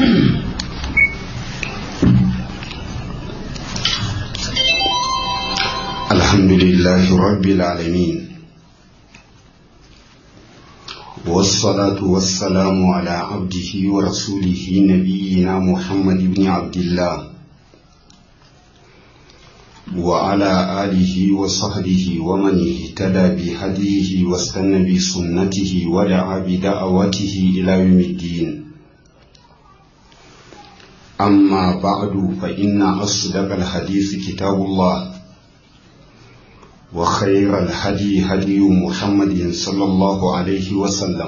الحمد لله رب العالمين والصلاة والسلام على عبده ورسوله نبينا محمد بن عبد الله وعلى آله وصحبه ومن اهتدى بهديه واستنى بسنته ودعا بدعوته إلى يوم الدين أما بعد فإن أصدق الحديث كتاب الله وخير الهدي هدي محمد صلى الله عليه وسلم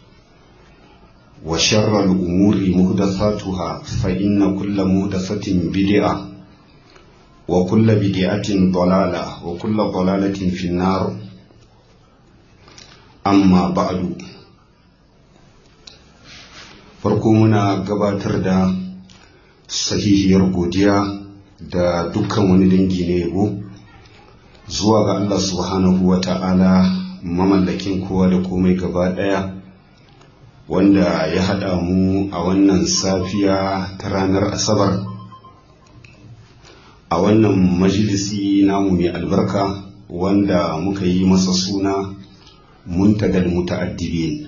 وشر الأمور مهدثاتها فإن كل مهدثة بدعة وكل بدعة ضلالة وكل ضلالة في النار أما بعد farko muna gabatar da sahihiyar godiya da dukkan wani dangi na yabo zuwa ga Allah subhanahu wa ta'ala mamallakin kowa da komai gaba ɗaya wanda ya haɗa mu a wannan safiya ta ranar asabar a wannan majalisi namu mai albarka wanda muka yi masa suna muntagal muta'addibin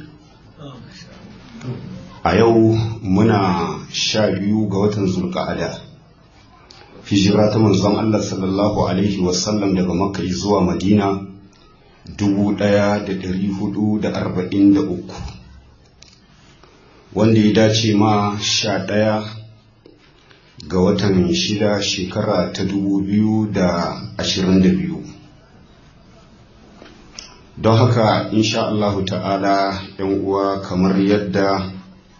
a yau muna sha biyu ga watan zulka'ada hijira ta manzon Allah sallallahu alaihi wasallam daga makka zuwa madina dubu ɗaya da ɗari hudu da arba'in da uku wanda ya dace ma sha ɗaya ga watan shida shekara ta dubu biyu da ashirin da biyu don haka insha Allahu ta'ala yan uwa kamar yadda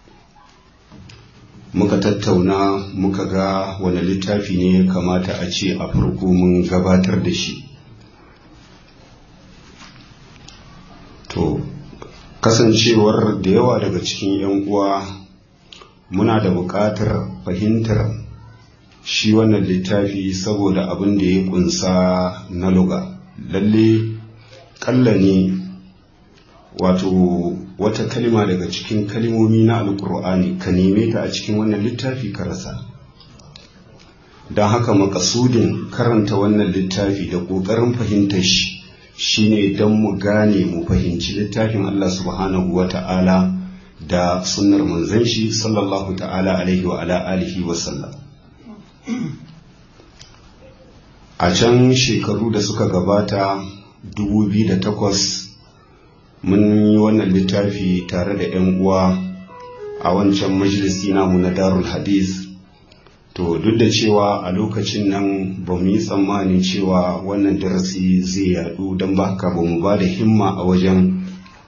muka tattauna muka ga wani littafi ne ya kamata a ce a farko mun gabatar da shi to kasancewar da yawa daga cikin 'yan uwa muna da buƙatar fahimtar shi wannan littafi saboda abin da ya kunsa na luga lalle kalla ne wato wata kalima daga cikin kalimomi na alkur'ani ka neme ta a cikin wannan littafi ka rasa don haka makasudin karanta wannan littafi da ƙoƙarin fahimtar shi shine don mu gane mu fahimci littafin Allah subhanahu wa ta'ala da sunnar manzon shi sallallahu ta'ala alaihi wa ala alihi wa sallam a can shekaru da suka gabata 2008 mun yi wannan littafi tare da 'yan uwa a wancan majalisi namu na darul hadith to duk da cewa a lokacin nan ba mu yi tsammanin cewa wannan darasi zai yadu don ba haka ba mu ba da himma a wajen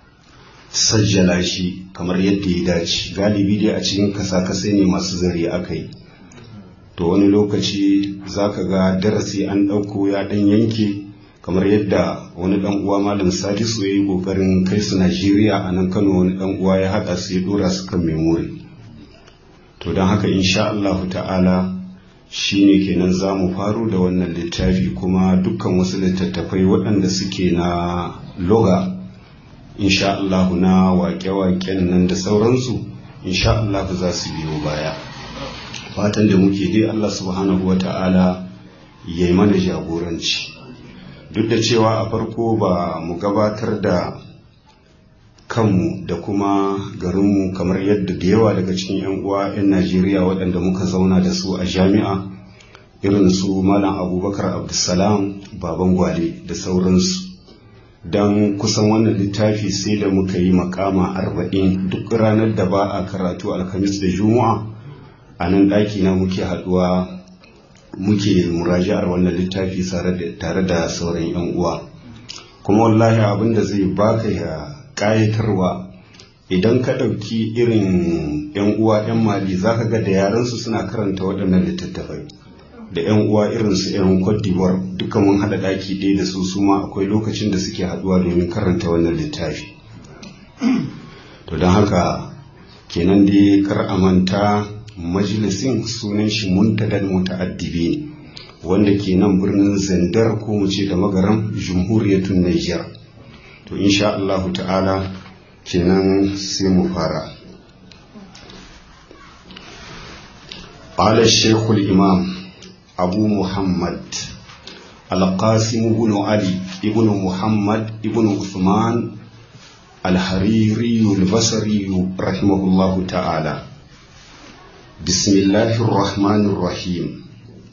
sajjala shi kamar yadda ya dace galibi dai a cikin kasa-kasai ne masu zari aka yi to wani lokaci za ka ga darasi an ɗauko ya ɗan yanke kamar yadda wani dan uwa malam sadisu ya yi kokarin kai su najeriya a nan kano wani dan uwa ya haɗa su ya dora su kan memori to don haka insha allahu ta'ala shine kenan za mu faru da wannan littafi kuma dukkan wasu littattafai waɗanda suke na loga insha allahu na waƙe-waƙen nan da sauransu insha allahu za su biyo baya fatan da muke dai allah subhanahu wa ta'ala ya yi mana jagoranci duk da cewa a farko ba mu gabatar da kanmu da kuma garinmu kamar yadda da yawa daga cikin 'yan uwa 'yan najeriya waɗanda muka zauna da su a jami'a irin su malam abubakar abdulsalam baban gwale da sauransu don kusan wannan littafi sai da muka yi makama arba'in duk ranar da ba a karatu alhamis da juma'a a nan ɗaki na muke haɗuwa muke muraja'ar wannan littafi tare da sauran 'yan uwa kuma wallahi abin da zai baka ya ƙayatarwa idan ka ɗauki irin 'yan uwa 'yan mali za ka ga da yaransu suna karanta waɗannan littattafai da 'yan uwa irin su 'yan Cote d'Ivoire duka mun haɗa ɗaki ɗaya da su suma akwai lokacin da suke haɗuwa domin karanta wannan littafi to don haka kenan dai kar a manta majalisin sunan shi muntadal muta'addibi wanda ke nan birnin zandar ko mu ce da magaran jumhuriyatun Niger to insha Allah ta'ala kenan sai mu fara قال الشيخ الإمام أبو محمد القاسم بن علي ابن محمد ابن عثمان الحريري البصري رحمه الله تعالى بسم الله الرحمن الرحيم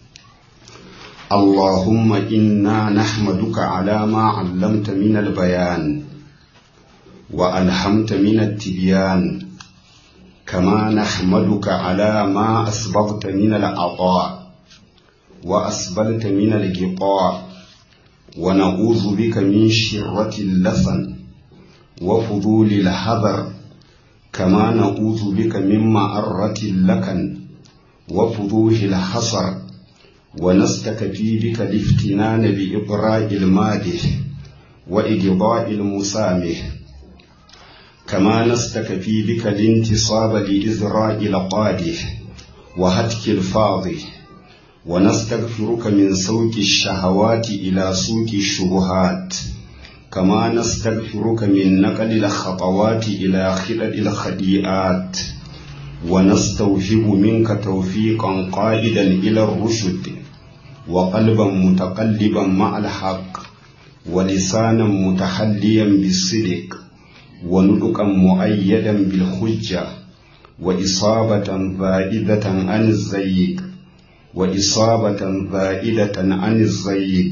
اللهم إنا نحمدك على ما علمت من البيان وألهمت من التبيان كما نحمدك على ما أسبغت من العطاء وأسبلت من الغطاء ونعوذ بك من شرة اللسن وفضول الحذر كما نعوذ بك من معرة اللكن وفضوح الحصر ونستكفي بك الافتنان بإبراء المادح وإقضاء المسامح كما نستكفي بك الانتصاب لإزراء القادح وهتك الفاضح ونستغفرك من سوق الشهوات إلى سوق الشبهات كما نستغفرك من نقل الخطوات إلى خلل الخديئات ونستوهب منك توفيقا قائدا إلى الرشد وقلبا متقلبا مع الحق ولسانا متحليا بالصدق ونطقا مؤيدا بالحجة وإصابة زائدة عن الزيق وإصابة زائدة عن الزيق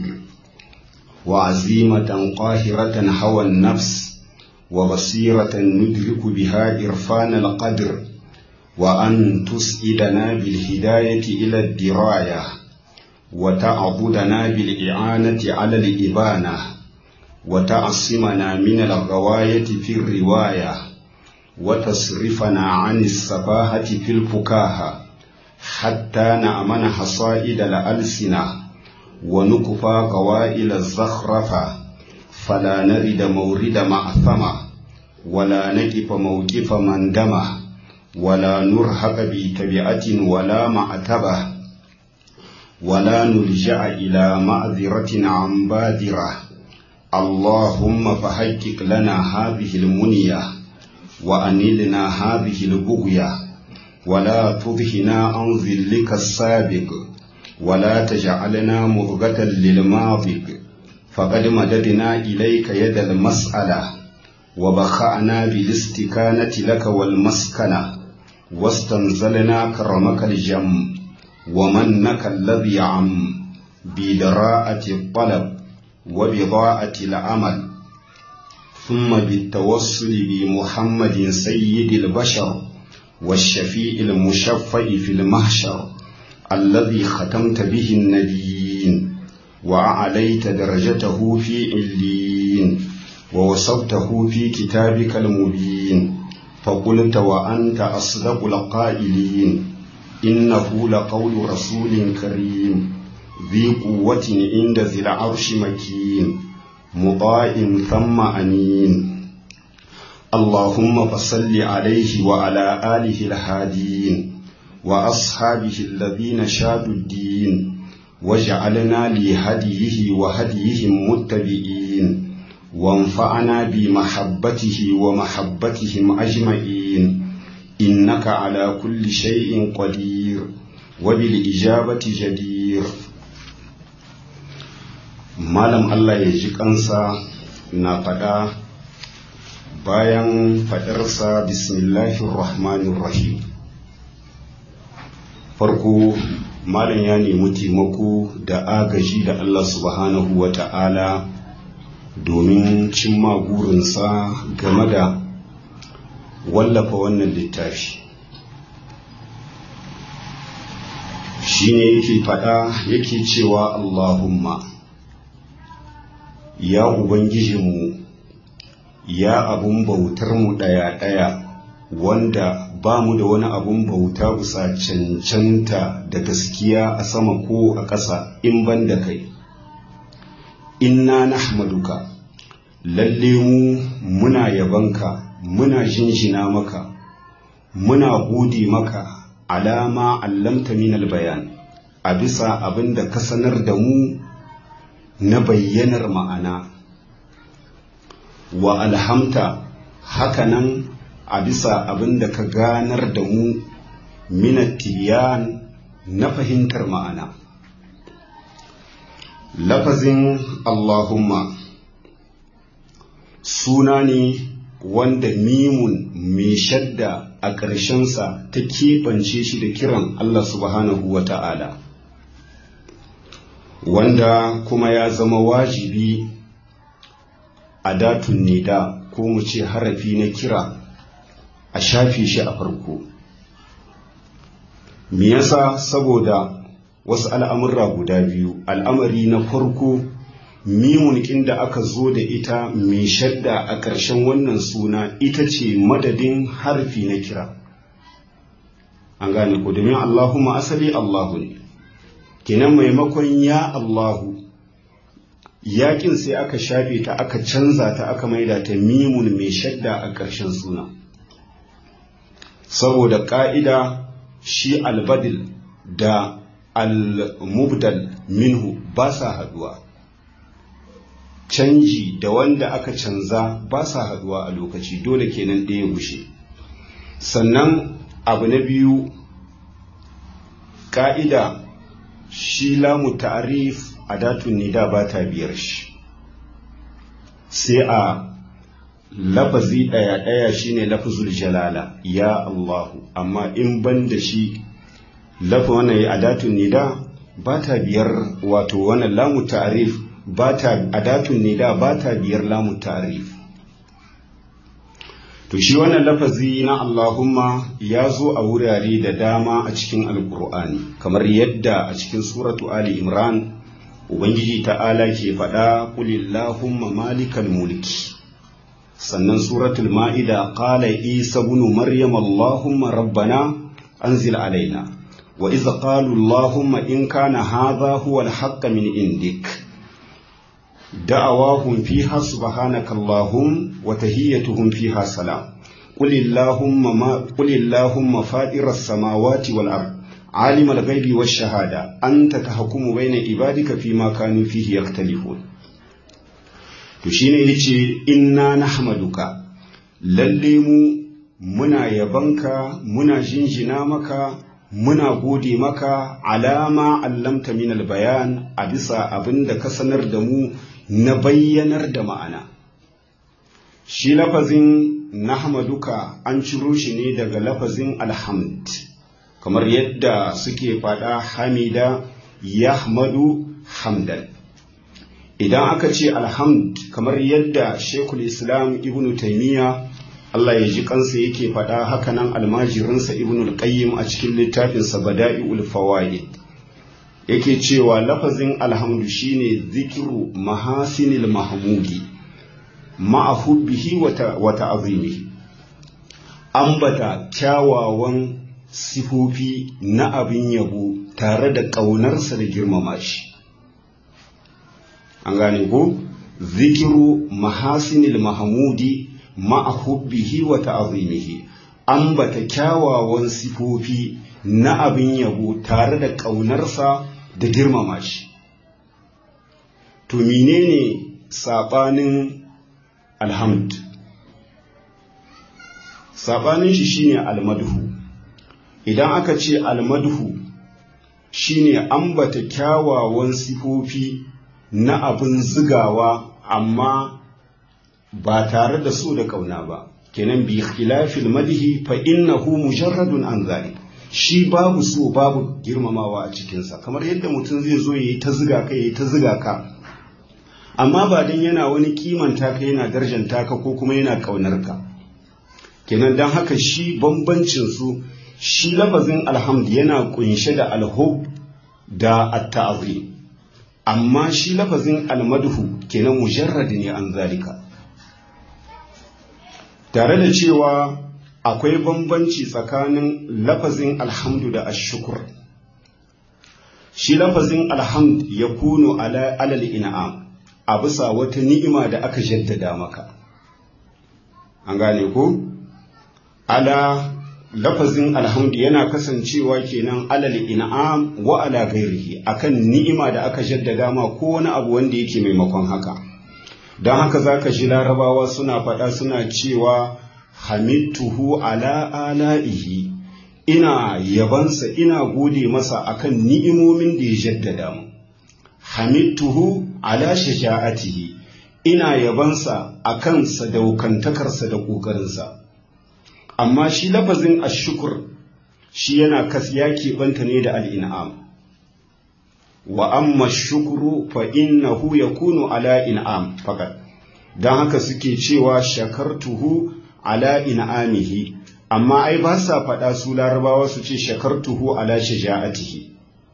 وعزيمة قاهرة هوى النفس وبصيرة ندرك بها إرفان القدر وأن تسئدنا بالهداية إلى الدراية وتعبدنا بالإعانة على الإبانة وتعصمنا من الغواية في الرواية وتصرفنا عن السفاهة في الفكاهة حتى نأمن حصائد الألسنة ونكفى قوائل الزخرفة فلا نرد مورد معثمة ولا نقف موقف مندمة ولا نرهق بتبعة ولا معتبة ولا نلجأ إلى معذرة عن بادرة اللهم فحقق لنا هذه المنية وأنلنا هذه البغية ولا تضهنا عن ذلك السابق ولا تجعلنا مرغة للماضي فقد مددنا إليك يد المسألة وبخأنا بالاستكانة لك والمسكنة واستنزلنا كرمك الجم ومنك الذي عم بدراءة الطلب وبضاءة العمل ثم بالتوسل بمحمد سيد البشر والشفيع المشفع في المحشر الذي ختمت به النبيين وأعليت درجته في علين ووصفته في كتابك المبين فقلت وأنت أصدق القائلين إنه لقول رسول كريم ذي قوة عند ذي العرش مكين مطاع ثم أمين اللهم فصل عليه وعلى آله الهادين وأصحابه الذين شادوا الدين وجعلنا لهديه وهديهم متبعين وانفعنا بمحبته ومحبتهم أجمعين إنك على كل شيء قدير وبالإجابة جدير malam Allah ya ji kansa na faɗa bayan faɗarsa bismillahir rahmanir rahim farko malam ya nemi taimako da agaji da Allah subhanahu wa ta'ala domin cimma burinsa game da wallafa wannan littafi shi ne yake faɗa yake cewa Allahumma ya Ubangijinmu ya abun bautarmu ɗaya-ɗaya wanda ba mu da wani abun bauta bisa cancanta da gaskiya a sama ko a ƙasa in ban da kai inna nahmaduka lalle mu muna yabanka muna jinjina maka muna gode maka alama allamta minal bayan a bisa abin da ka sanar da mu na bayyanar ma'ana wa alhamta hakanan a bisa abin da ka ganar da mu minat tibiyan na fahimtar ma'ana lafazin allahumma suna ne wanda mimun mai shadda a ƙarshensa ta keɓance shi da kiran Allah subhanahu wa ta'ala wanda kuma ya zama wajibi a datun nida ko mu ce harafi na kira a shafe shi a farko me yasa saboda wasu al'amurra guda biyu al'amari na farko mimun inda aka zo da ita mai shadda a ƙarshen wannan suna ita ce madadin harfi na kira an gane ko domin allahumma asali allahu ne kenan maimakon ya allahu yakin sai aka shafe ta aka canza ta aka maida ta mimun mai shadda a ƙarshen suna saboda ƙa'ida shi albadil da al-mubdal minhu ba sa haduwa canji da wanda aka canza ba sa haduwa a lokaci dole kenan ɗaya gushe sannan abu na biyu ƙa'ida shi lamu ta'arif a datun nida ba ta biyar shi sai a lafazi ɗaya-ɗaya shine lafazul jalala ya Allahu amma in ban da shi lafa wannan ya adatun nida ba ta biyar wato wannan lamu ta'arif ba ta adatun nida ba ta biyar lamu ta'arif to shi wannan lafazi na Allahumma ya zo a wurare da dama a cikin alkur'ani kamar yadda a cikin suratu ali imran ubangiji ta'ala ke faɗa kulillahumma malikal mulki sannan suratul ma'ida qala isa ibn maryam allahumma rabbana anzil alaina wa idh qalu allahumma in kana hadha huwa al min indik da'awahum fiha subhanaka allahum wa tahiyyatuhum fiha salam قل اللهم ما قل اللهم فاطر السماوات والارض عالم الغيب والشهاده انت تحكم بين عبادك فيما كانوا فيه يختلفون to shine yace inna nahmaduka lalle mu muna yabanka muna jinjina maka muna gode maka alama allamta min bayan a bisa abin da ka sanar da mu na bayyanar da ma'ana shi lafazin nahmaduka an ciro shi ne daga lafazin alhamd kamar yadda suke faɗa hamida yahmadu hamdan idan aka ce alhamd kamar yadda shekul islam ibnu taimiyya Allah ya ji kansa yake faɗa hakanan almajirinsa ibnu al-qayyim a cikin littafinsa bada'i'ul fawaid yake cewa lafazin alhamdu shine zikiru mahasinil mahmudi ma'a hubbihi wa ta'azimihi ambata kyawawan sifofi na abin yabo tare da ƙaunarsa da girmama shi an gane ko zikiru mahasinil mahamudi ma'a hubbihi wa ta'azimihi ambata kyawawan sifofi na abin yabo tare da ƙaunarsa da girmama shi to menene saɓanin alhamd saɓanin shi shine almadhu idan aka ce almadhu shine ambata kyawawan sifofi na abin zigawa amma ba tare da so da ƙauna ba kenan bi khilafil madhi fa innahu mujarradun an zalik shi babu so babu girmamawa a cikinsa kamar yadda mutum zai zo yayi ta ziga ka yayi ta ziga ka amma ba dan yana wani kimanta ka yana darjanta ka ko kuma yana ƙaunar ka kenan dan haka shi bambancin su shi lafazin alhamd yana kunshe da alhub da at-ta'zim amma shi lafazin almadhu kenan mujarrad ne an zalika tare da cewa akwai bambanci tsakanin lafazin alhamdu da ashukur shi lafazin alhamd ya kuno alal in'am a bisa wata ni'ima da aka jaddada maka an gane ko ala lafazin alhamdu yana kasancewa kenan alal in'am wa ala gairihi akan ni'ima da aka jaddada ma ko wani abu wanda yake maimakon haka don haka zaka ji larabawa suna faɗa suna cewa hamidtuhu ala ala'ihi ina yabansa ina gode masa akan ni'imomin da ya jaddada mu hamidtuhu ala shaja'atihi ina yabansa akan sadaukantakarsa da ƙoƙarinsa amma shi lafazin ashukur shi yana kas ya keɓanta ne da al'in'am wa amma shukuru fa innahu yakunu ala in'am fakat don haka suke cewa shakartuhu ala in'amihi amma ai ba sa faɗa su larabawa su ce shakartuhu ala shaja'atihi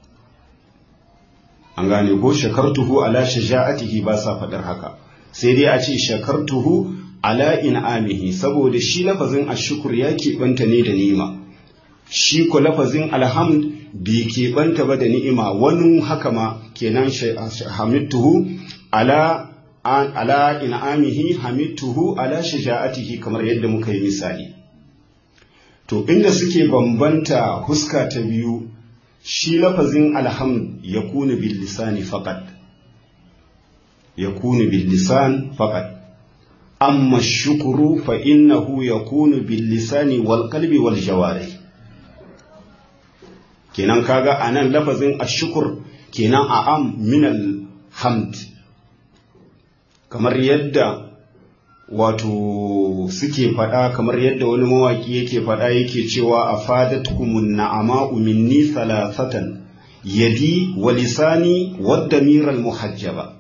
an gane ko shakartuhu ala shaja'atihi ba sa faɗar haka sai dai a ce shakartuhu ala in'amihi saboda shi lafazin ashukur ya keɓanta ne da ni'ima shi ko lafazin alhamd bai keɓanta ba da ni'ima wani haka ma kenan hamidtuhu ala ala in'amihi hamidtuhu ala shaja'atihi kamar yadda muka yi misali to inda suke bambanta huska ta biyu shi lafazin alhamd ya kuna bil lisani faqat ya kuna bil lisan faqat amma shukuru fa innahu yakunu bil lisani wal qalbi wal jawari kenan kaga anan lafazin ashukur kenan a am min al hamd kamar yadda wato suke faɗa kamar yadda wani mawaƙi yake faɗa yake cewa a fadatkumun na'ama'u minni salasatan yadi wa lisani wadda miral muhajjaba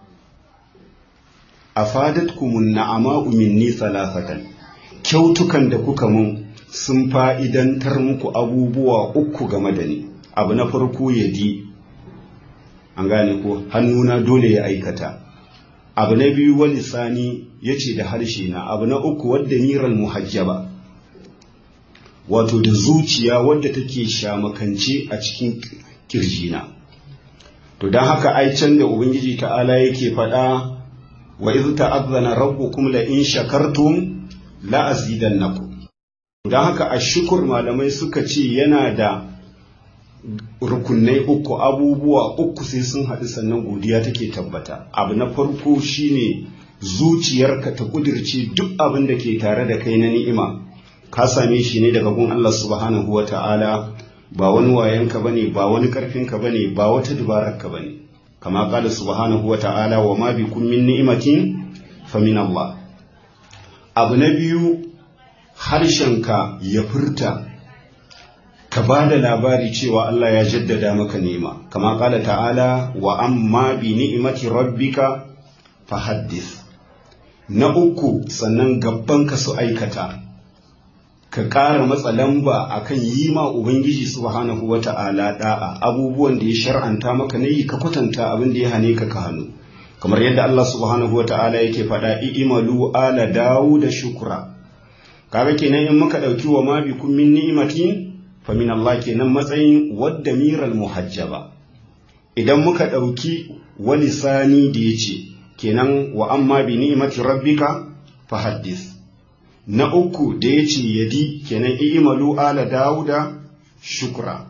a fadatkumun na'ama'u minni salasatan kyautukan da kuka mun sun fa'idantar muku abubuwa uku game da ni abu na farko yadi an gane ko hannuna dole ya aikata abu na biyu wani sani ya ce da harshe na abu na uku wadda niran muhajjaba wato da zuciya wadda take shamakance a cikin kirjina to don haka ai can da ubangiji ta'ala yake faɗa wa iz ta'azzana rabbukum la in shakartum la azidannakum don haka ashukur malamai suka ce yana da rukunai uku abubuwa uku sai sun haɗu sannan godiya take tabbata abu na farko shine zuciyarka ta kudirce duk abin da ke tare da kai na ni'ima ka same shi ne daga gun Allah subhanahu wa ta'ala ba wani wayanka bane ba wani karfinka bane ba wata dubararka bane kama kala subhanahu wa ta'ala wa ma bikum min ni'matin fa min Allah abu na biyu harshenka ya furta ka ba da labari cewa Allah ya jaddada maka nema kama kala ta'ala wa amma bi ni'imati rabbika fahaddis na uku sannan ka su aikata ka ƙara matsa lamba akan yi ma ubangiji subhanahu wata'ala da'a abubuwan da ya shar'anta maka na yi ka kwatanta abin da ya hane ka ka hannu kamar yadda Allah subhanahu wata'ala yake faɗa i'malu ala dawu da shukura kaga kenan in muka ɗauki wa ma bikum min ni'matin famin Allah kenan matsayin wadda miral muhajjaba idan muka ɗauki wani sani da ya ce kenan wa amma bi ni'imati rabbika fahaddis na uku da ya ce yadi kenan i'malu ala dauda shukra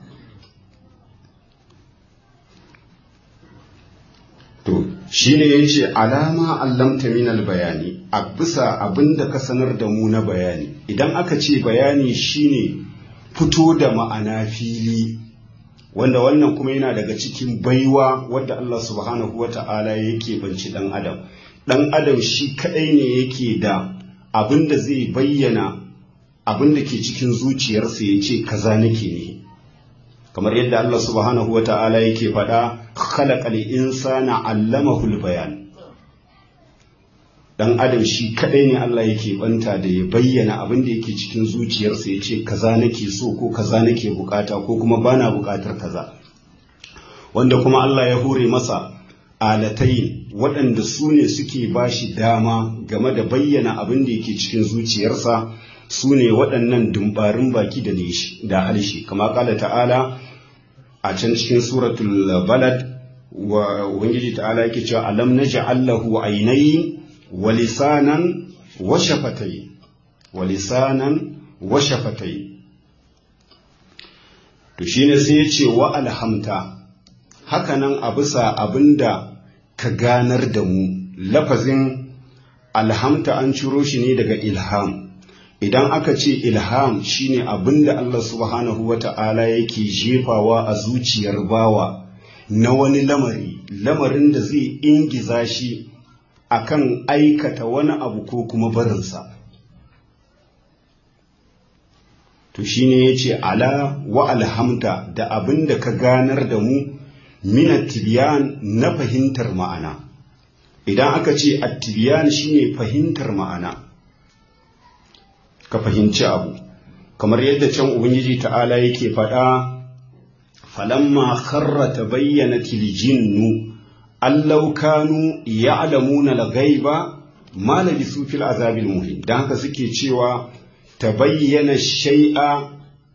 to shine yace alama allamta min bayani a bisa abinda ka sanar da mu na bayani idan aka ce bayani shine fito da ma'ana fili wanda wannan kuma yana daga cikin baiwa wadda Allah subhanahu wa ta'ala yake banci dan adam dan adam shi kadai ne yake da abin da zai bayyana abin da ke cikin zuciyarsa ya ce kaza nake ne kamar yadda Allah subhanahu wa ta'ala yake faɗa khalaqal insana allamahul bayan dan adam shi kadai ne Allah yake banta da ya bayyana abin da yake cikin zuciyarsa ya ce kaza nake so ko kaza nake bukata ko kuma bana bukatar kaza wanda kuma Allah ya hore masa alatai waɗanda su ne suke bashi dama game da bayyana abin da yake cikin zuciyarsa su ne waɗannan dumbarin baki da da harshe kama kala ta'ala a can cikin suratul balad wa ubangiji ta'ala yake cewa alam naj'al lahu aynayn walisanan washafatai walisanan washafatai to shine sai ya ce wa alhamta hakanan a bisa abinda ka ganar da mu lafazin alhamta an ciro shi ne daga ilham idan aka ce ilham shine abinda Allah subhanahu wata'ala yake jefawa a zuciyar bawa na wani lamari lamarin da zai ingiza shi akan aikata wani abu ko kuma barinsa to shine yace ala wa alhamta da abinda ka ganar da mu min tibiyan na fahimtar ma'ana idan aka ce attibiyan shine fahimtar ma'ana ka fahimci abu kamar yadda can ubangiji ta'ala yake faɗa falamma kharra tabayyanat aljinnu allau kanu ya'lamuna al-ghaiba ma labisu fil azabil muhin dan haka suke cewa tabayyana shay'a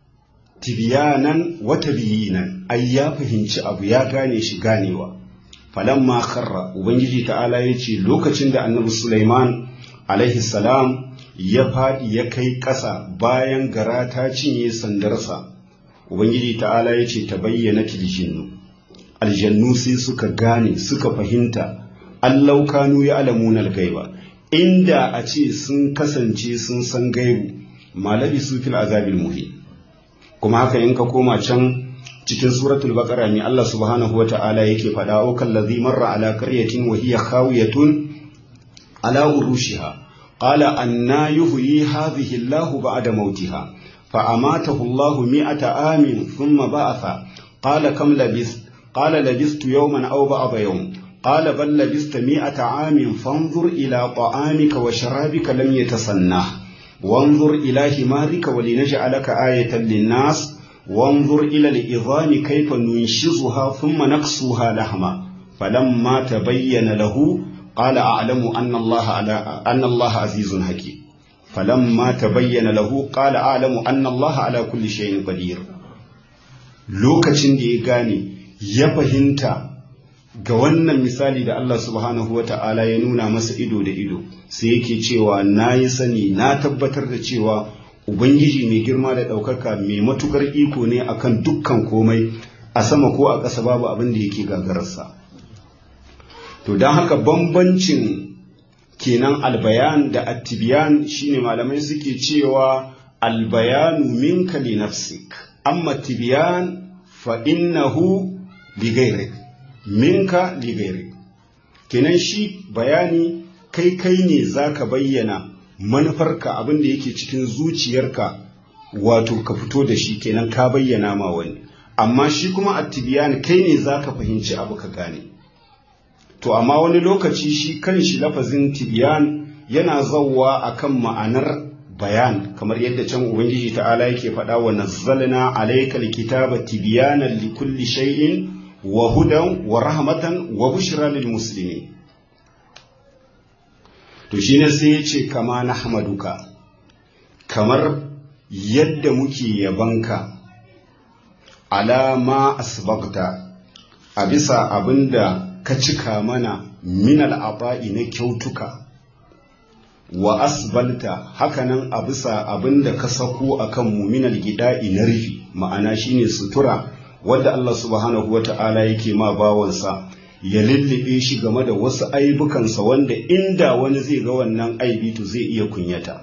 tibyanan wa tabyinan ai ya fahimci abu ya gane shi ganewa falamma kharra ubangiji ta'ala yace lokacin da annabi Sulaiman alaihi salam ya faɗi ya kai ƙasa bayan gara ta cinye sandarsa ubangiji ta'ala yace tabayyana tiljinnu aljannu sai suka gane suka fahimta allau kanu ya alamuna gaiba inda a ce sun kasance sun san gaibu malabi su fil azabil muhi kuma haka in ka koma can cikin suratul baqara ne Allah subhanahu wata'ala yake faɗa o kallazi marra ala qaryatin wa hiya khawiyatun ala urushiha qala anna yuhyi hadhihi Allah ba'da mautiha fa amatahu Allah mi'ata amin thumma ba'atha qala kam labis qala labistu yawman aw ba'da yawm قال بل لبست مئة عام فانظر إلى طعامك وشرابك لم يتصنه وانظر إلى حمارك ولنجعلك آية للناس وانظر إلى العظام كيف ننشزها ثم نقصها لحما فلما تبين له قال أعلم أن الله على أن الله عزيز حكيم فلما تبين له قال أعلم أن الله على كل شيء قدير lokacin da ya gane ya fahimta ga wannan misali da Allah subhanahu wa ta'ala ya nuna masa ido da ido sai yake cewa na yi sani na tabbatar da cewa Ubangiji mai girma da ɗaukaka mai matukar iko ne akan dukkan komai a sama ko a ƙasa babu abin da yake gagararsa. To don haka bambancin kenan albayan da attibiyan shine malamai suke cewa albayanu minka li nafsik amma tibiyan fa innahu li gairik minka li gairik kenan shi bayani kai kai ne zaka bayyana manufarka abin da yake cikin zuciyarka wato ka fito da shi kenan ka bayyana ma wani amma shi kuma attibiyan kai ne zaka fahimci abu ka gane to amma wani lokaci shi kanshi lafazin tibiyan yana zawwa akan ma'anar bayan kamar yadda can ubangiji ta'ala yake faɗa wa nazzalna alaykal kitaba tibyanan likulli shay'in wa hudan wa rahmatan wa bushra lil muslimin to shi ne sai ya ce kama na hamaduka kamar yadda muke yabanka alama asbagta a bisa abinda ka cika mana minal aba'i na kyautuka wa asbalta hakanan a bisa abinda ka sako akan mu minal gida'i na rufi ma'ana shine sutura wadda Allah subhanahu wata'ala yake ma bawansa ya lullube shi game da wasu aibukansa wanda inda wani zai ga wannan aibi to zai iya kunyata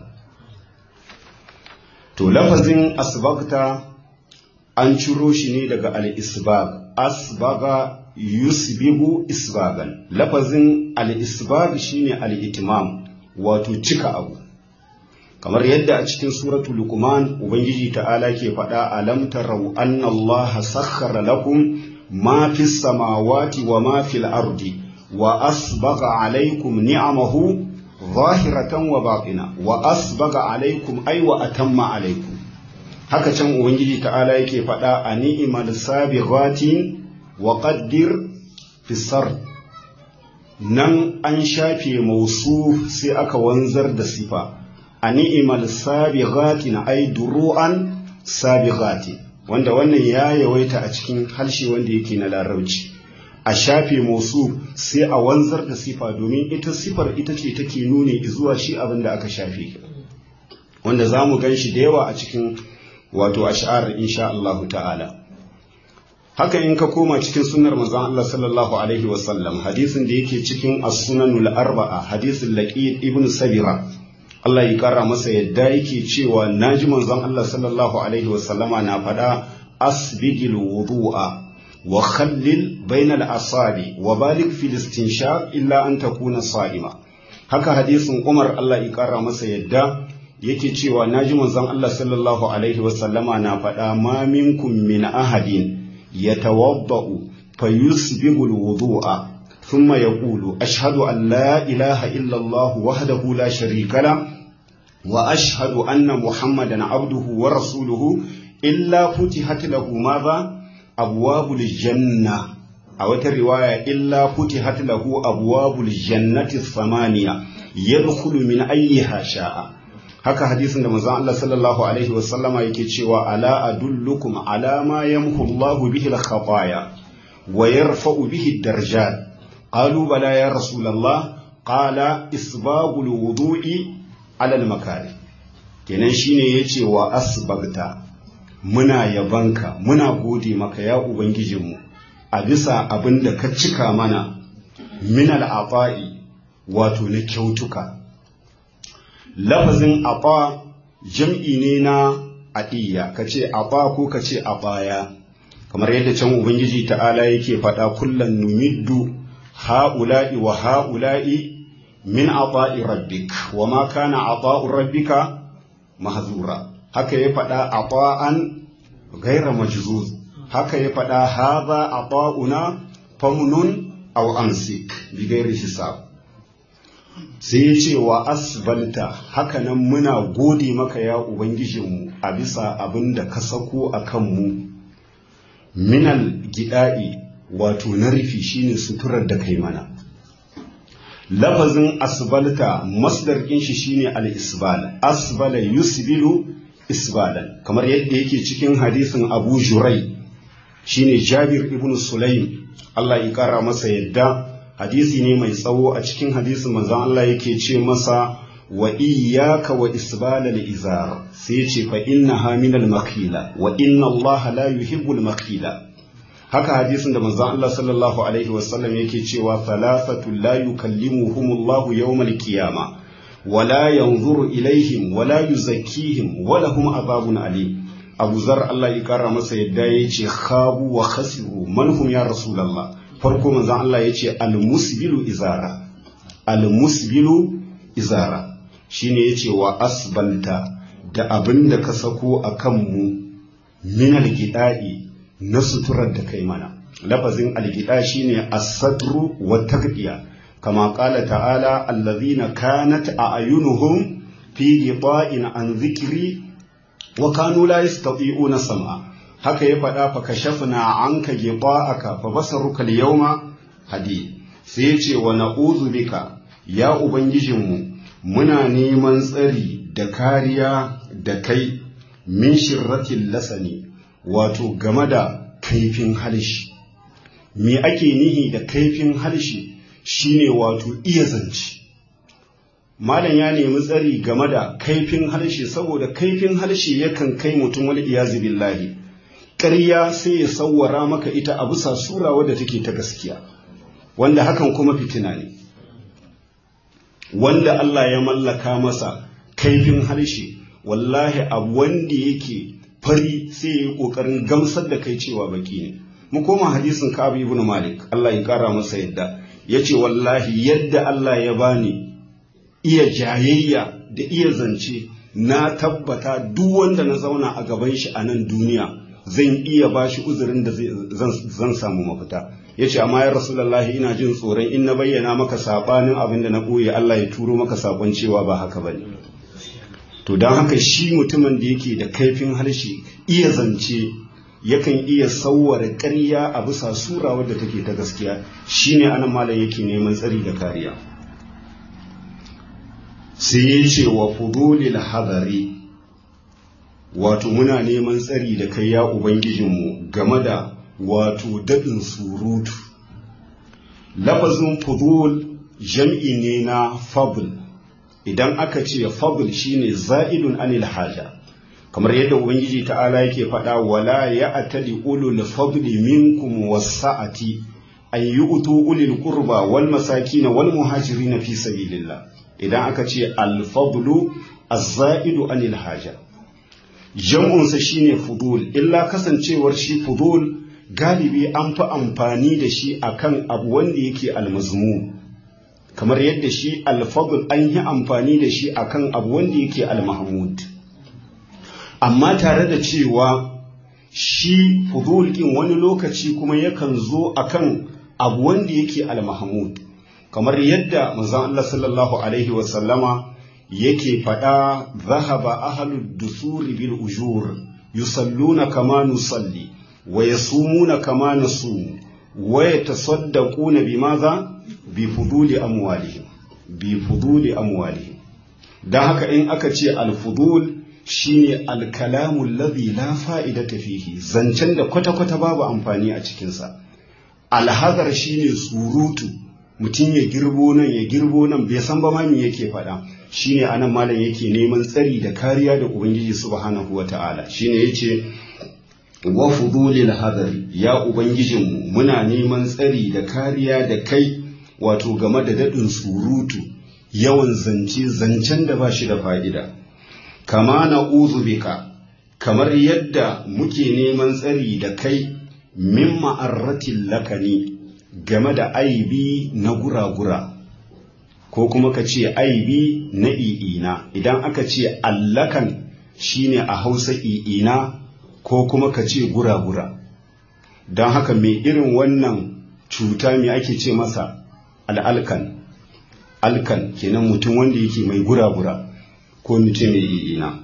to lafazin asbagta an ciro shi ne daga al-isbag asbaga yusbigu isbagan lafazin al-isbag shine al-itmam wato cika abu kamar yadda a cikin suratu luqman ubangiji ta'ala ke faɗa alam tarau anna allaha sakhkhara lakum ma fi samawati wa ma fil ardi wa asbagha alaykum ni'amahu zahiratan wa batina wa asbagha alaykum ay wa atamma alaykum haka can ubangiji ta'ala yake faɗa a ni'mal sabighatin wa qaddir fi sar nan an shafe mausu sai aka wanzar da sifa a ni'imal sabighatin ay duru'an sabighatin wanda wannan ya yawaita a cikin harshe wanda yake na larabci a shafe mausu sai a wanzar da sifa domin ita sifar ita ce take nuni zuwa shi abin da aka shafe wanda za mu gan shi da yawa a cikin wato ash'ar insha Allah ta'ala haka in ka koma cikin sunnar manzon Allah sallallahu alaihi wasallam hadisin da yake cikin as-sunanul arba'a hadisin laqid ibn sabira Allah ya kara masa yadda yake cewa naji manzon Allah sallallahu alaihi wasallama na faɗa asbigil wudu'a wa khallil bainal asabi wa balik fil istinshaq illa an takuna sa'ima haka hadisin Umar Allah ya kara masa yadda yake cewa naji manzon Allah sallallahu alaihi wasallama na faɗa ma minkum min ahadin yatawaddau fayusbigul wudu'a thumma yaqulu ashhadu an la ilaha illa Allah wahdahu la sharika la wa ashhadu anna muhammadan abduhu wa rasuluhu illa futihat lahu madha abwabul janna a wata riwaya illa futihat lahu abwabul jannati thamaniya yadkhulu min ayyiha sha'a haka hadisin da manzon Allah sallallahu alaihi wasallama yake cewa ala adullukum ala ma yamhu Allah bihi al-khataya wa yarfa'u bihi ad-darajat qalu bala ya rasulullah qala isbagul wudu'i ala al-makari kenan shine yace wa asbagta muna yabanka muna gode maka ya ubangijinmu a bisa abin da ka cika mana min al-afa'i wato na kyautuka lafazin aɓa jam'i ne na aɗiya ka ce aɓa ko ka ce aɓaya kamar yadda can ubangiji ta'ala yake faɗa kullum numiddu ha'ula'i wa ha'ula'i min aɓa'i rabbik wa ma kana aɓa'un rabbika mahzura haka ya faɗa aɓa'an gaira majzuz haka ya faɗa haza aɓa'una famnun aw amsik bi gairi hisab sai ya ce wa asbalta hakanan muna gode maka ya ubangijinmu a bisa abin da ka sako a kanmu minal gida'i wato na rufi shine suturar da kai mana lafazin asbalta masdar shi shine al-isbal asbala yusbilu isbalan kamar yadda yake cikin hadisin abu jurai shine jabir ibn sulaim Allah ya kara masa yadda hadisi ne mai tsawo a cikin hadisin manzon Allah yake ce masa wa iyyaka wa isbal al-izar sai ya ce fa innaha min al-makhila wa inna Allah la yuhibbu al-makhila haka hadisin da manzon Allah sallallahu alaihi wasallam yake cewa thalathatu la yukallimuhum Allah yawm al-qiyama wa la yanzuru ilaihim wa la yuzakkihim wa lahum adhabun alim Abu Zar Allah ya kara masa yadda yace khabu wa khasiru man hum ya rasulullah farko manzon Allah ya ce almusbilu izara almusbilu izara shine ya ce wa asbalta da abin da ka sako a kanmu min algida'i na suturar da kai mana lafazin algida shine as-satru wa taqdiya kama qala ta'ala allazina kanat a'yunuhum fi ghita'in an dhikri wa kanu la yastati'una sam'a haka ya faɗa fa kashafna anka ghita'aka fa basaruka al-yawma hadi sai ya ce wa na'udhu bika ya ubangijinmu muna neman tsari da kariya da kai min shirratil lasani wato game da kaifin halshi me ake nihi da kaifin halshi shine wato iya zance malam ya nemi tsari game da kaifin harshe saboda kaifin harshe yakan kai mutum wal iyazu billahi ƙarya sai ya sawwara maka ita a bisa sura wadda take ta gaskiya wanda hakan kuma fitina ne wanda Allah ya mallaka masa kaifin harshe wallahi a wanda yake fari sai ya yi ƙoƙarin gamsar da kai cewa baki ne mu koma hadisin Ka'ab ibn Malik Allah ya kara masa yadda yace wallahi yadda Allah ya bani iya jayayya da iya zance na tabbata duk wanda na zauna a gaban shi a nan duniya zan iya ba shi uzurin da zan samu mafita ya ce amma ya rasulallahi ina jin tsoron in na bayyana maka saɓanin abin da na ɓoye Allah ya turo maka saƙon cewa ba haka ba ne to don haka shi mutumin da yake da kaifin harshe iya zance yakan iya sauwara ƙarya a bisa sura wadda take ta gaskiya shine anan malam yake neman tsari da kariya sai ya ce wa fudulil hadari wato muna neman tsari da kai ya ubangijinmu game da wato daɗin surutu lafazin fudul jam'i ne na fabul idan aka ce fabul shine za'idun anil haja kamar yadda ubangiji ta'ala yake faɗa wala ya atali ulul fadli minkum wasa'ati an yu'tu ulil qurba wal masakin wal muhajirin fi sabilillah idan aka ce alfadlu azza'idu anil haja jam'unsa shine fudul illa kasancewar shi fudul galibi an fi amfani da shi akan abu wanda yake almazmu kamar yadda shi alfadl an yi amfani da shi akan abu wanda yake almahmud amma tare da cewa shi fudul kin wani lokaci kuma yakan zo akan abu wanda yake almahmud kamar yadda manzon Allah sallallahu alaihi wasallama yake faɗa zahaba ahlud dusuri bil ujur yusalluna kama nusalli wa yasumuna kama nasumu wa yatasaddaquna bimaza bi fuduli amwalihim bi fuduli amwalihim dan haka in aka ce al fudul shine al kalamu alladhi la fa'idata fihi zancen da kwata kwata babu amfani a cikin sa al hadar shine surutu mutum ya girbo nan ya girbo nan bai san ba ma me yake faɗa shine anan malam yake neman tsari da kariya da ubangiji subhanahu wata'ala shine yace wa fudulil hadari ya ubangijinmu muna neman tsari da kariya da kai wato game da daɗin surutu yawan zance zancen da ba shi da fa'ida kama na bika kamar yadda muke neman tsari da kai min ma'arratin lakani game da aibi na gura-gura ko kuma ka ce aibi na i'ina idan aka ce allakan shine a hausa i'ina ko kuma ka ce gura-gura don haka mai irin wannan cuta mai ake ce masa al'alkan alkan kenan mutum wanda yake mai gura-gura ko mutum mai i'ina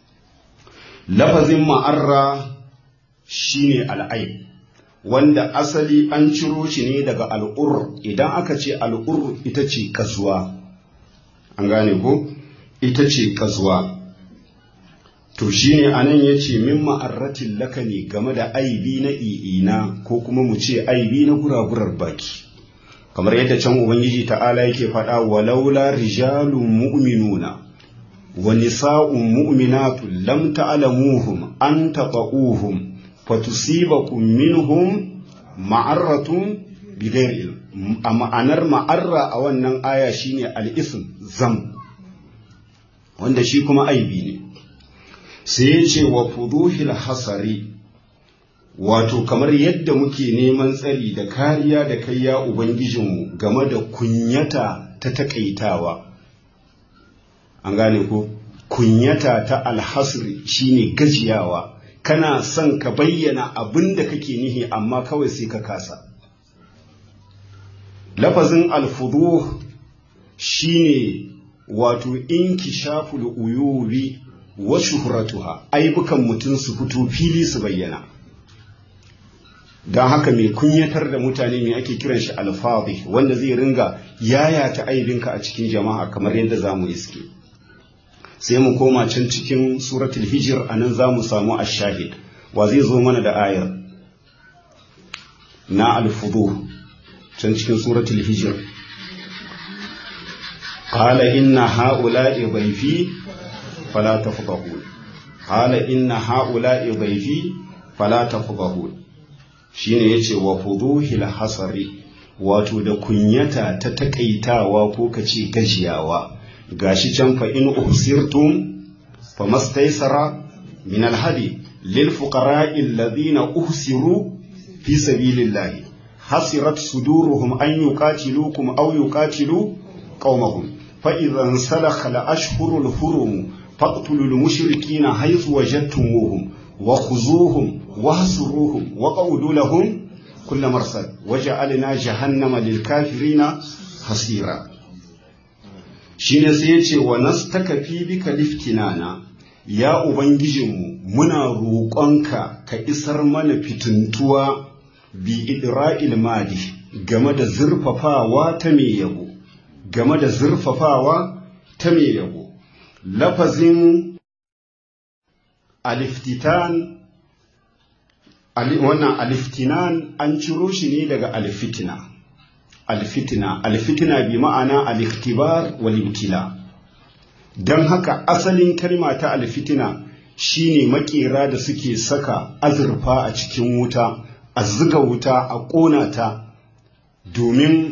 lafazin ma'arra shine al'aib wanda asali an ciro shi ne daga al'ur idan aka ce al'ur ita ce kasuwa an gane ko ita ce kasuwa to shi ne a nan ya ce min ma'arratin laka ne game da aibi na i'ina ko kuma mu ce aibi na guragurar baki kamar yadda can ubangiji ta'ala yake faɗa walaula rijalun mu'minuna wa nisa'un mu'minatun lam ta'lamuhum an taqa'uhum fatusibakum minhum ma'arratun bighairi ilm a ma'anar ma'arra a wannan aya shine al-ism zam wanda shi kuma aibi ne sai ya ce wa fuduhil hasari wato kamar yadda muke neman tsari da kariya da kai ya ubangijinmu game da kunyata ta takaitawa an gane ko kunyata ta alhasri shine gajiyawa kana son ka bayyana abin da kake nihi amma kawai sai ka kasa lafazin alfuduh shine wato inkishaful uyubi wa shuhratuha aibukan mutum su fito fili su bayyana don haka mai kunyatar da mutane mai ake kiran shi alfadhi wanda zai ringa yayata aibinka a cikin jama'a kamar yadda za mu iske sai mu koma can cikin suratul hijir a nan za mu samu ashahid wa zai zo mana da ayar na alfudu can cikin suratul hijir qala inna haula'i dhayfi fala tafdahun qala inna haula'i dhayfi fala tafdahun shine yace wa fuduhil hasari wato da kunyata ta takaitawa ko kace gajiyawa gashi can fa in uhsirtum famastaysara min alhadi lil fuqara'i alladhina uhsiru fi sabilillahi hasirat suduruhum an yuqatilukum aw yuqatilu qaumahum fa idhan salakha al ashhurul hurum faqtulul mushrikina haythu wajadtumuhum wa khuzuhum wahsuruhum wa qawdu lahum kull marsad waja'alna jahannama lil kafirina hasira shine sai yace wa nastakafi bika liftinana ya ubangijinmu muna roƙonka ka isar mana fituntuwa bi idra'il madi game da zurfafawa ta mai yabo game da zurfafawa ta mai yabo lafazin aliftitan wannan aliftinan an ciro shi ne daga alfitina alfitina alfitina bi ma'ana al-ikhtibar wal ibtila dan haka asalin kalma ta alfitina shine makera da suke saka azurfa a cikin wuta a zuga wuta a ƙona ta domin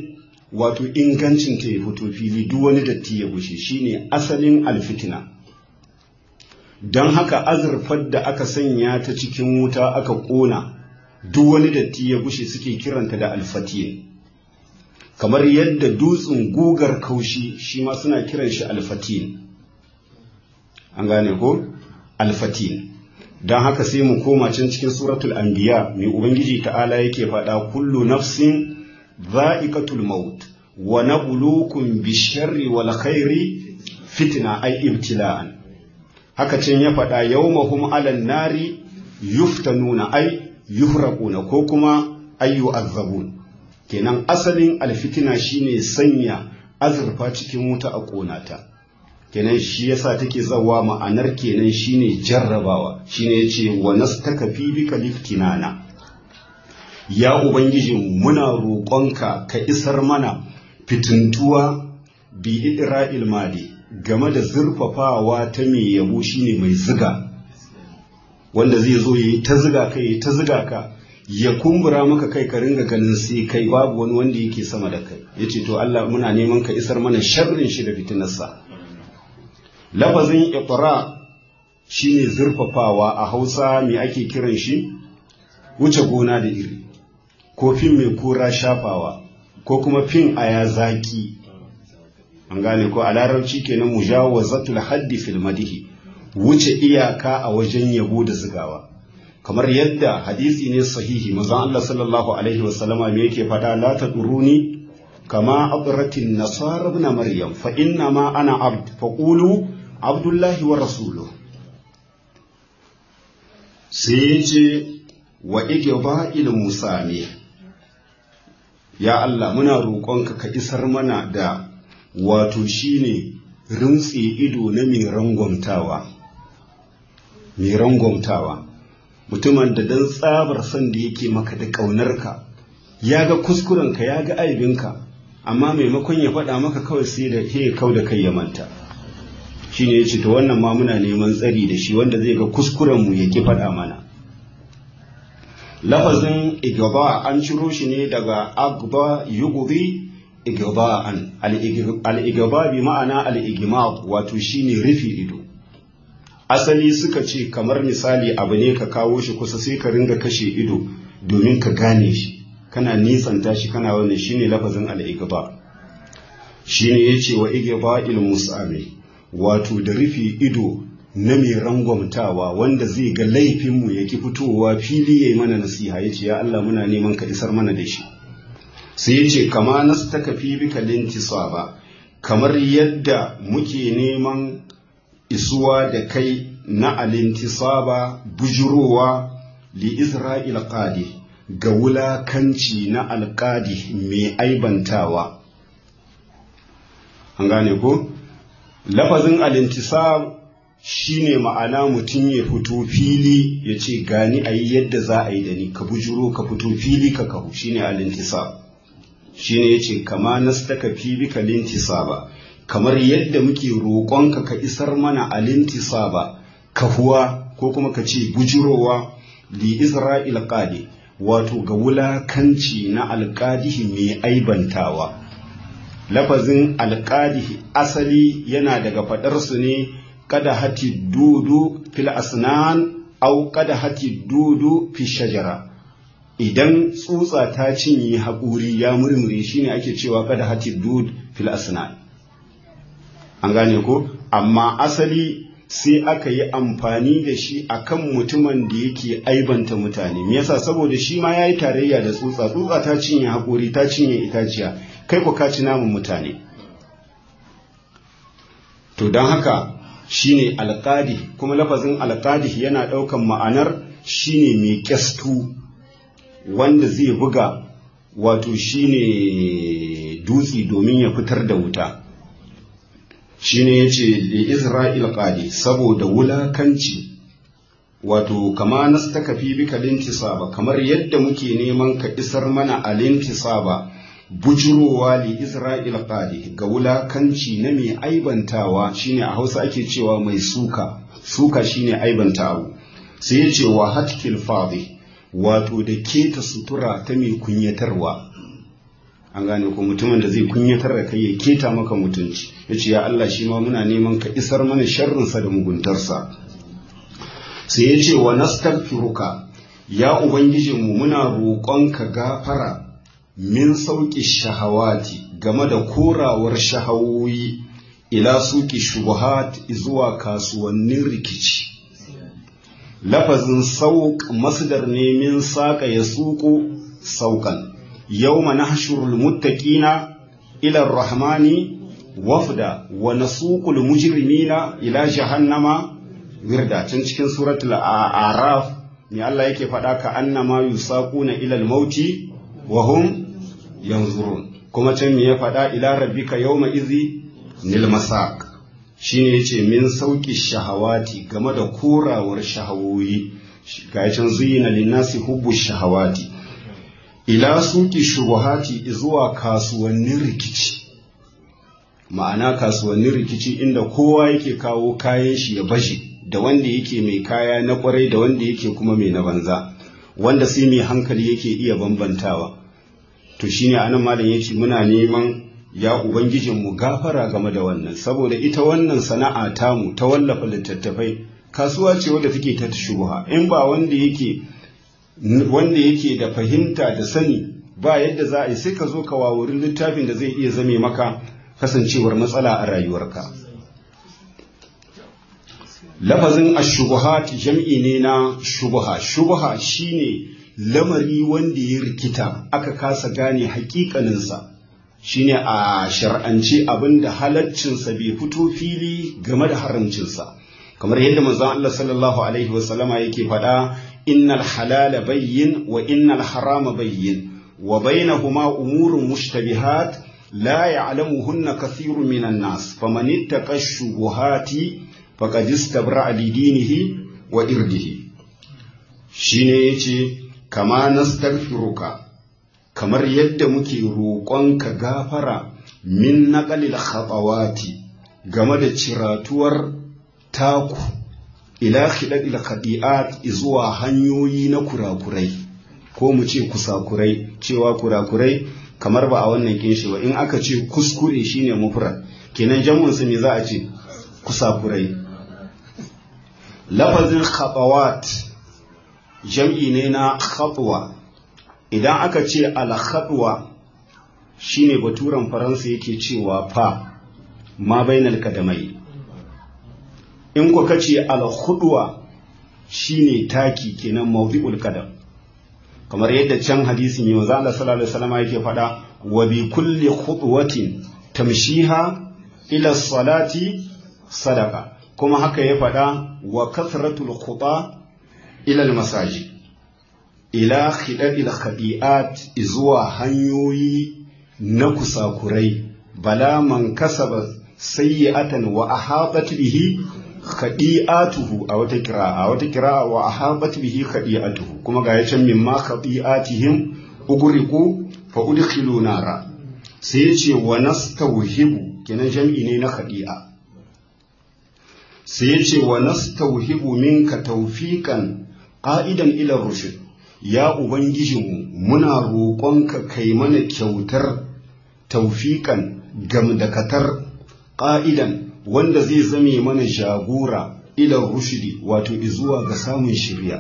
wato ingancin ta ya fito fili duk wani datti ya gushe shine asalin alfitina don haka azurfar da aka sanya ta cikin wuta aka ƙona duk wani datti ya gushe suke kiranta da alfatiye kamar yadda dutsen gugar kaushi shi ma suna kiran shi alfatin an gane ko alfatin don haka sai mu koma can cikin suratul anbiya mai ubangiji ta'ala yake faɗa kullu nafsin za'iqatul maut wa nabluukum bisharri wal khairi fitna ay ibtila'an haka can ya faɗa yawmahum 'alan nari yuftanuna ay yuhraquna ko kuma ay yu'azzabun kenan asalin alfitina shine sanya azurfa cikin wuta a ƙonata kenan shi yasa take zawa ma'anar kenan shine jarrabawa shine yace wa nastaka fi bika liftinana ya ubangiji muna roƙonka ka isar mana fitintuwa bi idra'il mali game da zurfafawa ta mai yabo shine mai ziga wanda zai zo yayi ta ziga kai ta ziga ka ya kumbura maka kai ka ringa ganin sai kai babu wani wanda yake sama da kai yace to Allah muna neman ka isar mana sharrin shi da fitinarsa lafazin iqra shine zurfafawa a Hausa me ake kiran shi wuce gona da iri ko fin mai kura shafawa ko kuma fin aya zaki an gane ko a larabci kenan mujawazatul haddi fil madihi wuce iyaka a wajen yabo da zigawa kamar yadda hadisi ne sahihi manzon Allah sallallahu alaihi wasallama me yake fada la taduruni kama abratin nasara ibn maryam fa inna ma ana abd fa qulu abdullahi wa rasuluhu sai yace wa igba musa ne ya Allah muna roƙonka ka isar mana da wato shine rintse ido na mai rangwamtawa mai rangwamtawa mutumin da dan tsabar son da yake maka da ƙaunarka ya ga kuskurenka ya ga aibinka amma maimakon ya faɗa maka kawai sai da ke kau da kai ya manta shine ya ce to wannan ma muna neman tsari da shi wanda zai ga kuskurenmu ya ki faɗa mana lafazin igaba an ciro shi ne daga agba yugubi igaba'an al-igaba bi ma'ana al-igma wato shine rufe ido asali suka ce kamar misali abu ne ka kawo shi kusa sai ka ringa kashe ido domin ka gane shi kana nisanta shi kana wannan shine lafazin al-igaba shine yace wa igaba il musami wato da rufe ido na mai rangwamtawa wanda zai ga laifinmu ya ki fitowa fili ya yi mana nasiha ya ce ya Allah muna neman ka isar mana da shi sai ya ce kama nasu ta kafi bika ba kamar yadda muke neman isuwa da kai na alintisaba bujurowa li isra'il qadi ga wulakanci na alƙadi mai aibantawa an gane ko lafazin alintisab shine ma'ana mutum ya fito fili ya ce gani a yi yadda za a yi da ni ka bujuro ka fito fili ka kahu shine alintisab shine ya ce kama nastaka fi bika lintisaba kamar yadda muke roƙonka ka isar mana alintisaba kahuwa ko kuma ka ce bujurowa li isra'il qadi wato ga wulakanci na alƙadihi mai aibantawa lafazin alƙadihi asali yana daga faɗarsu ne kada hati dudu fil asnan au kada hati dudu fi shajara idan tsutsa ta cinye haƙuri ya murmure shine ake cewa kada hati dud fil asnan an gane ko amma asali sai aka yi amfani da shi akan mutumin da yake aibanta mutane me yasa saboda shi ma yayi tarayya da tsutsa tsutsa ta cinye haƙuri ta cinye itaciya kai ku ka ci namun mutane to don haka shine alƙadi kuma lafazin alƙadi yana ɗaukan ma'anar shine mai kyastu wanda zai buga wato shine dutse domin ya fitar da wuta shine yace li Isra'il qadi saboda wulakanci wato kama nastaka fi bika lintisaba kamar yadda muke neman ka isar mana alintisaba bujurowa li Isra'il qadi ga wulakanci na mai aibantawa shine a Hausa ake cewa mai suka suka shine aibantawa sai yace wa hatkil fadi wato da keta sutura ta mai kunyatarwa an gane ko mutumin da zai kunyatar da kai ya keta maka mutunci ya ce ya Allah shi ma muna neman ka isar mana sharrinsa da muguntarsa sai ya ce wa nastaghfiruka ya ubangijinmu muna roƙonka gafara min sauƙi shahawati game da korawar shahawoyi ila suki shubuhat zuwa kasuwannin rikici lafazin sauƙ masdar ne min saƙa ya suƙo sauƙan yawma nahshurul muttaqina ila rahmani wafda wa nasuqul mujrimina ila jahannama wirda can cikin suratul a'raf me Allah yake faɗa ka annama yusaquna ila al-mauti wa hum yanzurun kuma can me ya faɗa ila rabbika yawma izi nil masaq shine yace min sauki shahawati game da korawar shahawoyi ga can zuyina linnasi hubbu shahawati ila suki shubuhati zuwa kasuwannin rikici ma'ana kasuwannin rikici inda kowa yake kawo kayan shi ya baje da wanda yake mai kaya na kwarai da wanda yake kuma mai na banza wanda sai mai hankali yake iya bambantawa to shine anan malam yace muna neman ya ubangijinmu gafara game da wannan saboda ita wannan sana'a tamu ta wallafa littattafai kasuwa ce wadda take ta shubuha in ba wanda yake wanda yake da fahimta da sani ba yadda za a yi sai ka zo ka wawuri littafin da zai iya zame maka kasancewar matsala a rayuwarka lafazin ashubuhat jam'i ne na shubuha shubuha shine lamari wanda ya rikita aka kasa gane hakikaninsa shine a shar'ance abinda halaccinsa bai fito fili game da haramcinsa kamar yadda manzon Allah sallallahu alaihi wasallama yake faɗa innal halala bayyin wa innal harama bayyin wa bainahuma umurun mushtabihat la ya'lamuhunna kathirun minan nas faman ittaqa shubuhati faqad istabra'a li dinihi wa irdihi shine yace kama nastaghfiruka kamar yadda muke roƙonka gafara min naqalil khatawati game da ciratuwar taku ila khidadil khadi'at zuwa hanyoyi na kurakurai ko mu ce kusakurai cewa kurakurai kamar ba a wannan kinshi ba in aka ce kuskure shine mufrad kenan jamun su me za a ce kusakurai lafazin khatawat jam'i ne na khatwa idan aka ce al-khatwa shine baturan faransa yake cewa fa ma bainal kadamai in ku kace al-khudwa shine taki kenan mawdi'ul qadam kamar yadda can hadisi mai manzo Allah sallallahu alaihi wasallam yake faɗa wa bi kulli khutwatin tamshiha ila salati sadaqa kuma haka ya faɗa wa kasratul khuta ila al-masajid ila khidadil khadi'at zuwa hanyoyi na kusakurai bala man kasaba sayyi'atan wa ahabat bihi khadi'atuhu a wata kira'a a wata kira'a wa ahabat bihi khadi'atuhu kuma ga yacan mimma khadi'atihim ugriqu fa udkhilu nara sai yace wa nastawhibu kenan jam'i ne na khadi'a sai yace wa nastawhibu minka tawfiqan qa'idan ila rushd ya ubangijinmu muna roƙonka kai mana kyautar tawfiqan gamdakatar ƙa'idan wanda zai zame mana jagora ilan rushidi wato izuwa ga samun shirya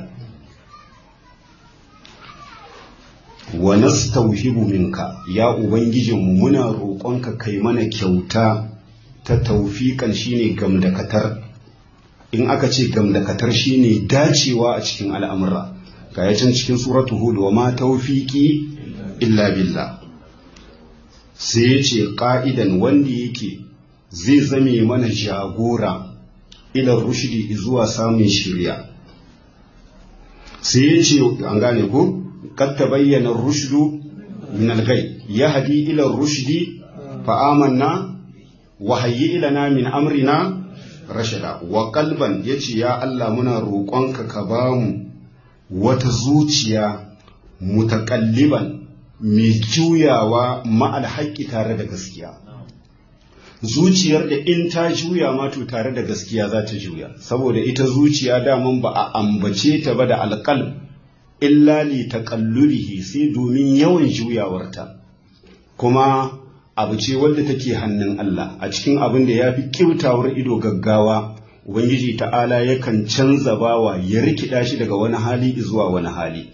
wa nastauhibu minka ya ubangijinmu muna roƙonka kai mana kyauta ta taufiƙan shine gamdakatar in aka ce gamdakatar shine dacewa a cikin al'amura ga yacin cikin suratu hud wa ma taufiƙi illa billah sai ya ce ƙa'idan wanda yake zai zame mana jagora ilar rushdi zuwa samun shirya sai ya ce an gane ko kad bayyana rushdu min al-ghay yahdi ila rushdi fa amanna wa hayyi ilana min amrina rashada wa qalban yace ya Allah muna roƙonka ka bamu wata zuciya mutakalliban mai juyawa ma'al haƙƙi tare da gaskiya zuciyar da in ta juya ma to tare da gaskiya za ta juya saboda ita zuciya daman ba a ambace ta ba da alƙal illa li taqallubihi sai domin yawan juyawarta kuma abu ce wadda take hannun Allah a cikin abin da ya fi kyautawar ido gaggawa ubangiji ta'ala yakan canza bawa ya rikida shi daga wani hali zuwa wani hali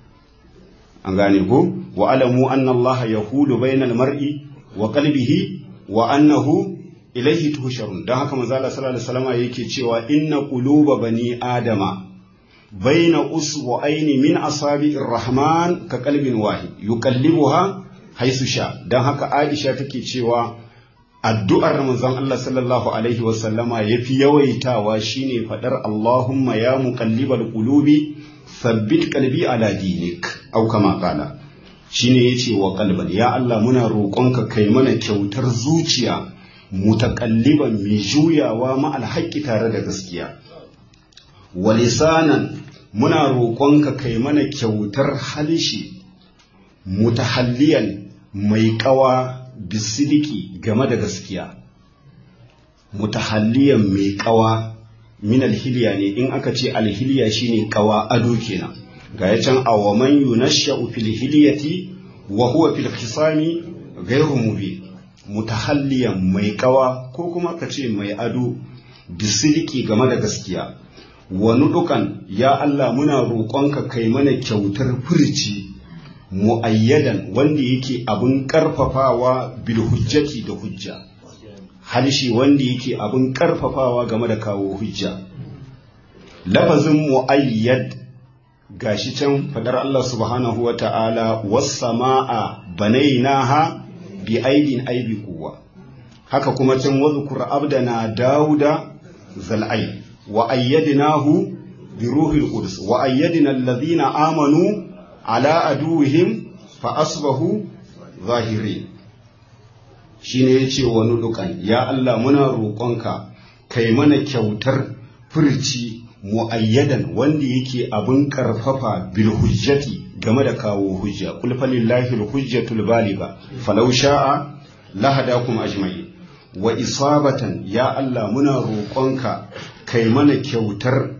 an gane ko wa alamu anna Allah yahulu bainal mar'i wa qalbihi wa annahu ilaihi tuhsharun dan haka manzo Allah sallallahu alaihi wasallam yake cewa inna quluba bani adama baina usbu'aini min asabi'ir rahman ka qalbin wahid yuqallibuha haisu sha dan haka Aisha take cewa addu'ar manzon Allah sallallahu alaihi wasallama yafi yawaitawa shine fadar Allahumma ya muqallibal qulubi thabbit qalbi ala dinik au kama qala shine yace wa qalban ya Allah muna roƙonka kai mana kyautar zuciya mutakalliban mai juyawa ma alhaƙi tare da gaskiya wa lisanan muna roƙonka kai mana kyautar halishi mutahalliyan mai ƙawa bisidiki game da gaskiya mutahalliyan mai ƙawa min alhiliya ne in aka ce alhiliya shine ƙawa ado kenan ga ya can awaman yunashsha'u fil hilyati wa huwa fil khisami ghayru mubin mutahalliyan mai kawa ko kuma ka ce mai ado bisiliki game da gaskiya wani dukan ya Allah muna roƙonka kai mana kyautar furci mu'ayyadan wanda yake abin ƙarfafawa bil hujjati da hujja halshi wanda yake abin ƙarfafawa game da kawo hujja lafazin mu'ayyad gashi can fadar Allah subhanahu wa ta'ala was sama'a banainaha bi aidin aibi kuwa haka kuma can wadhkur abdana dauda zal'ai wa ayyadnahu bi ruhil qudus wa ayyadna alladhina amanu ala aduwihim fa asbahu zahirin shine yace wa nudukan ya Allah muna roƙonka kai mana kyautar furci mu'ayyadan wanda yake abin karfafa bil hujjati game da kawo hujja kul falillahi al hujjatul baliga falau sha'a lahadakum ajma'in wa isabatan ya Allah muna roƙonka kai mana kyautar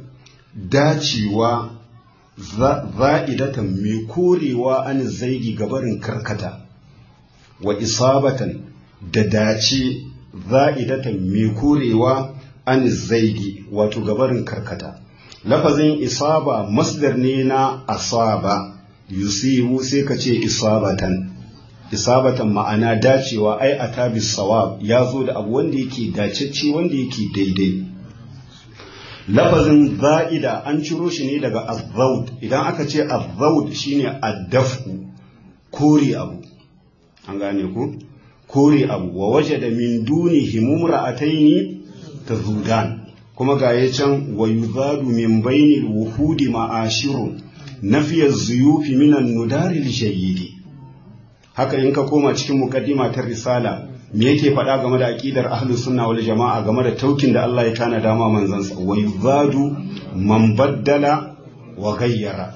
dacewa za'idatan mai korewa an zaigi gabarin karkata wa isabatan da dace za'idatan mai korewa an zaigi wato gabarin karkata lafazin isaba masdar ne na asaba yusibu sai ka ce isabatan isabatan ma'ana dacewa ai a tabis sawab ya zo da abu wanda yake dacecce wanda yake daidai lafazin za'ida an ciro shi ne daga azzaud idan aka ce azzaud shine addafu kore abu an gane ku kore abu wa waje da min duni himumra'ataini tazudan kuma ga ya can wa yuzadu min bainil wuhudi ma'ashirun nafiya zuyufi minan nudaril shayyidi haka in ka koma cikin mukaddima ta risala me yake faɗa game da aqidar ahlus sunna wal jama'a game da taukin da Allah ya tana dama manzansa wa yuzadu man baddala wa ghayyara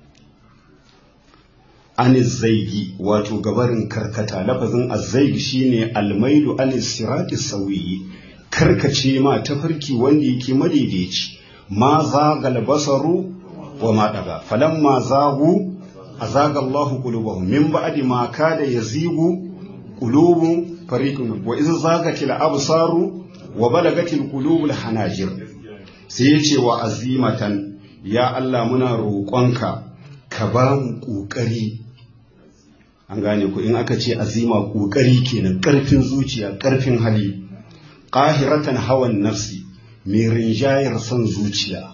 an zaigi wato gabarin karkata lafazin azzaigi shine almailu an sirati sawiyi karkace ma tafarki wanda yake madaidaici ma zagal basaru wa ma daga falamma zagu azaga Allah qulubahum min ba'di ma kada yazigu qulubu fariqun wa iz zagatil absaru wa balagatil qulubul hanajir sai yace wa azimatan ya Allah muna roƙonka ka ba mu ƙoƙari an gane ku in aka ce azima ƙoƙari kenan ƙarfin zuciya ƙarfin hali ƙahiratan hawan nafsi mai rinjayar son zuciya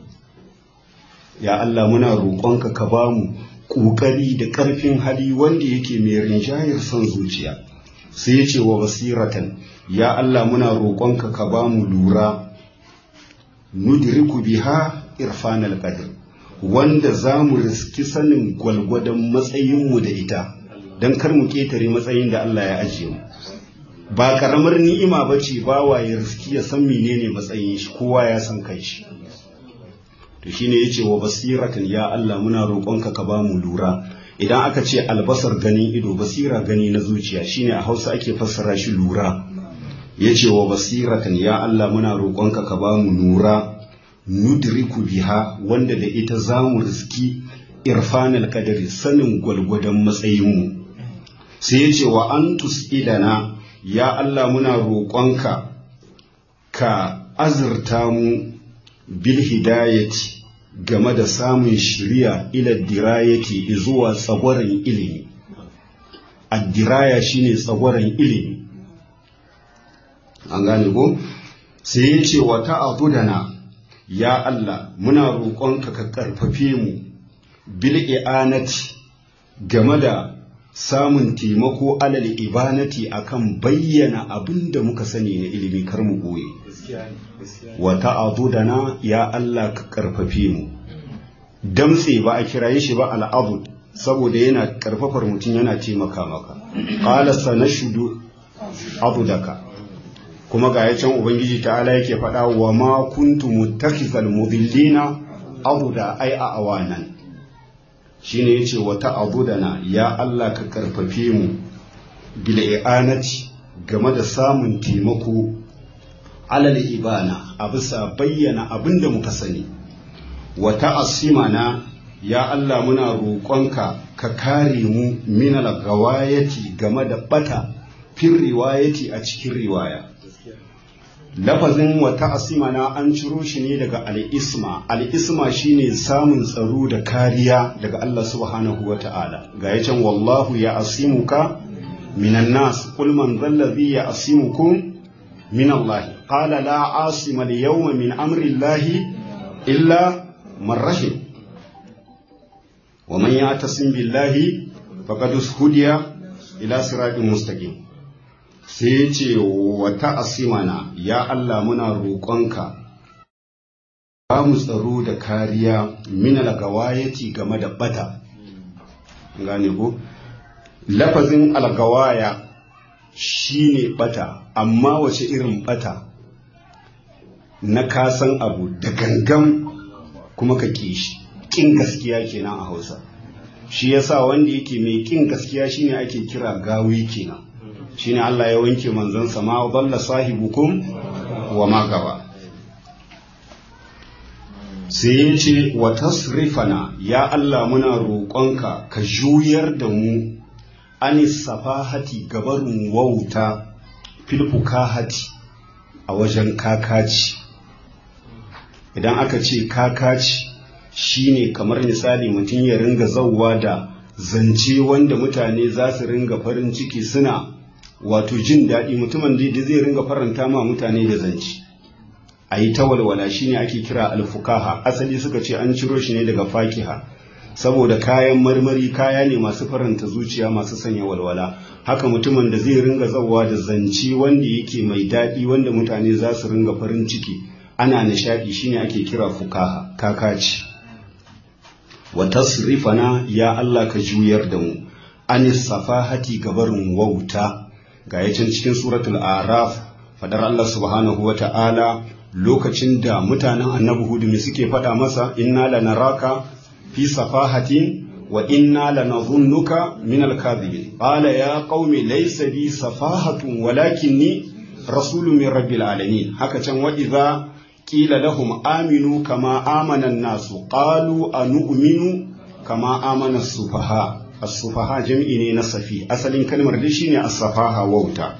ya Allah muna roƙonka ka ba mu ƙoƙari da ƙarfin hali wanda yake mai rinjayar son zuciya sai ya ce wa basiratan ya Allah muna roƙonka ka ba mu lura nudriku biha irfanal qadr wanda za mu riski sanin gwalgwadon matsayinmu da ita don kar mu ƙetare matsayin da Allah ya ajiye mu ba ƙaramar ni'ima ba ce bawa ya riski ya san menene matsayin shi kowa ya san kai shi to shine yace wa basiratan ya Allah muna roƙonka ka ba mu lura idan aka ce albasar ganin ido basira gani na zuciya shine a Hausa ake fassara shi lura yace wa basiratan ya Allah muna roƙonka ka ba mu lura nudriku biha wanda da ita za mu riski irfanal kadari sanin gwalgwadon matsayinmu sai ya ce wa an tus'ilana ya Allah muna roƙonka ka azurta mu bil hidayati game da samun shiriya ila dirayati zuwa tsagwaron ilimi addiraya shine tsagwaron ilimi an gane ko sai ya ce wa ta'abudana ya Allah muna roƙonka ka ƙarfafe mu bil i'anati game da samun taimako alal ibanati akan bayyana abin da muka sani na ilimi kar mu goye wa ta'abudana ya Allah ka ƙarfafe mu damtse ba a kiraye shi ba al'abud saboda yana ƙarfafar mutum yana taimaka maka qala sanashudu abudaka kuma ga can ubangiji ta'ala yake faɗa wa ma kuntu muttakhizal mudillina abuda ai a awanan shine yace wa ta'budana ya Allah ka karfafe mu bil i'anati game da samun taimako alal ibana a bisa bayyana abinda muka sani wa ta'assimana ya Allah muna roƙonka ka kare mu minal gawayati game da bata fin riwayati a cikin riwaya lafazin wata asimana an ciro shi ne daga al'isma al'isma shine samun tsaro da kariya daga Allah subhanahu wa ta'ala ga ya can wallahu ya asimuka minan nas kul man zallazi ya asimukum min Allah qala la asima al yawma min amri Allah illa man rahim wa man ya'tasim billahi faqad hudiya ila siratin mustaqim sai ya ce wata asimana ya Allah muna roƙonka ba mu tsaro da kariya min algawayati game da bata gane ko lafazin algawaya shine bata amma wace irin bata na kasan abu da gangan kuma ka ƙi shi ƙin gaskiya kenan a hausa shi yasa wanda yake mai ƙin gaskiya shine ake kira gawi kenan shine Allah ya wanke manzansa ma dalla sahibukum wa ma gaba sai ya ce wa tasrifana ya Allah muna roƙonka ka juyar da mu anis safahati gabarin wauta filfukahati a wajen kakaci idan aka ce kakaci shine kamar misali mutum ya ringa zauwa da zance wanda mutane za su ringa farin ciki suna wato jin daɗi mutumin da zai ringa faranta ma mutane da zance a yi ta walwala shine ake kira alfukaha asali suka ce an ciro shi ne daga fakiha saboda kayan marmari kaya ne masu faranta zuciya masu sanya walwala haka mutumin da zai ringa zawa da zance wanda yake mai daɗi wanda mutane za su ringa farin ciki ana nishaɗi shine ake kira fukaha kakaci wa tasrifana ya Allah ka juyar da mu anis safahati gabarin wauta ga yacin cikin suratul araf fadar Allah subhanahu wa ta'ala lokacin da mutanen annabi hudu me suke faɗa masa inna lanaraka fi safahatin wa inna lanadhunnuka min al-kadhibin qala ya qaumi laysa bi safahatun walakinni rasulun min rabbil alamin haka can wa idza qila lahum aminu kama amana an-nasu qalu anu'minu kama amana as-sufaha as-sufaha jam'i ne na safi asalin kalmar dai shine as-safaha wauta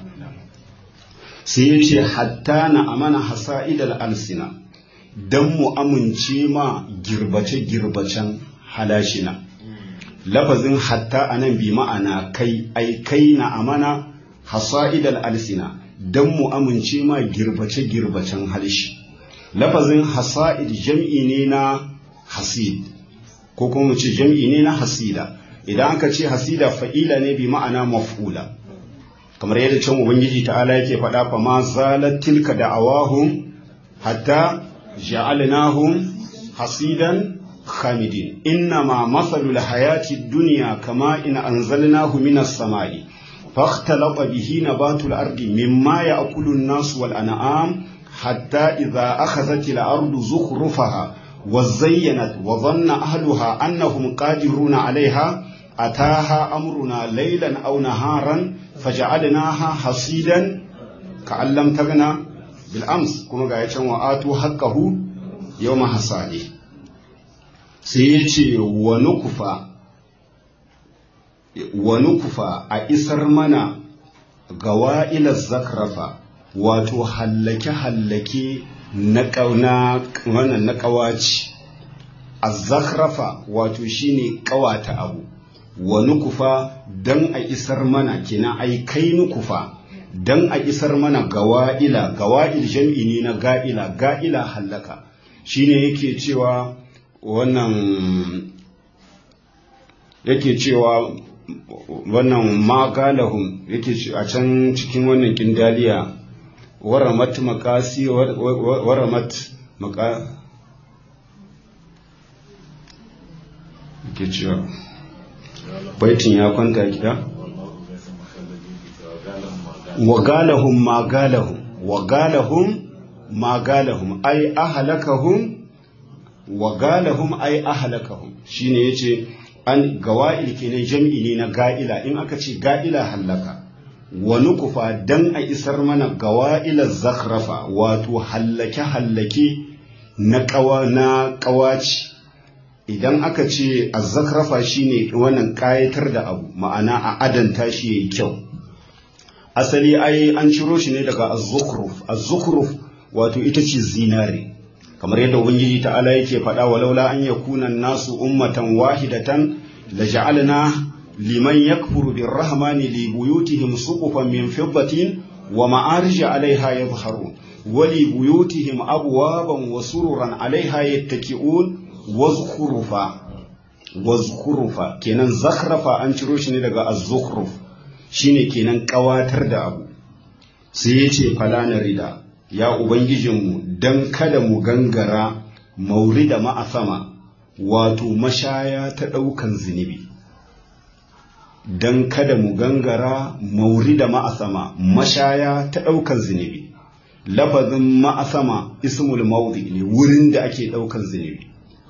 sai yace hatta na amana hasa'idal alsina dan mu amince ma girbace girbacen halashina lafazin hatta anan bi ma'ana kai ai kai na amana hasa'idal alsina dan mu amince ma girbace girbacen halshi lafazin hasa'id jam'i ne na hasid ko kuma mu ce jam'i ne na hasida idan aka ce hasida fa'ila ne bi ma'ana maf'ula kamar yadda can ubangiji ta'ala yake faɗa fa ma zalat tilka da'awahum hatta ja'alnahum hasidan khamidin inna ma masalul hayati dunya kama in anzalnahu minas samai فاختلط به نبات الأرض مما يأكل الناس والأنعام حتى إذا أخذت الأرض زخرفها وزينت وظن أهلها أنهم قادرون عليها أتاها أمرنا ليلا أو نهارا فجعلناها حصيدا كأن لم تغنى بالأمس كما قاية وآتوا حقه يوم حصاده سيتي ونكفى wa nukufa a isar mana gawa'ilar zakrafa wato hallake-hallake na ƙauna wannan na ƙawaci a zakrafa wato shine ƙawata abu wa nukufa don a isar mana kina ai kai nukufa don a isar mana gawa'ila gawa'il jam'i ne na ga'ila ga'ila hallaka shine yake cewa wannan yake cewa wannan magalahum yake a can cikin wannan kindaliya waramat makasi waramat maka yake cewa baitin ya kwanta gida wagalahum magalahum wagalahum magalahum ai ahalakahum wagalahum ai ahalakahum shine yace an gawa'il kenan jam'i ne na ga'ila in aka ce ga'ila hallaka wani kufa dan a isar mana gawa'ilar zakrafa wato hallake hallake na kawa na kawaci idan aka ce azzakrafa shine wannan kayatar da abu ma'ana a adanta shi yayi kyau asali ai an ciro shi ne daga azzukhruf azzukhruf wato ita ce zinare kamar yadda ubangiji ta'ala yake faɗa walaula an yakuna nasu ummatan wahidatan laja'alna liman yakfuru birrahmani li buyutihim suqufan min fiddatin wa ma'arij 'alayha yadhharun wa li buyutihim abwaban wa sururan 'alayha yattaki'un wazkhurufa wazkhurufa kenan zakhrafa an ciro shi ne daga az-zukhruf shine kenan kawatar da abu sai yace falana rida ya ubangijinmu dan kada mu gangara maurida ma'asama wato mashaya ta daukan zunubi dan kada mu gangara maurida ma'asama mashaya ta daukan zunubi lafazin ma'asama ismul mawdi ne wurin da ake daukan zunubi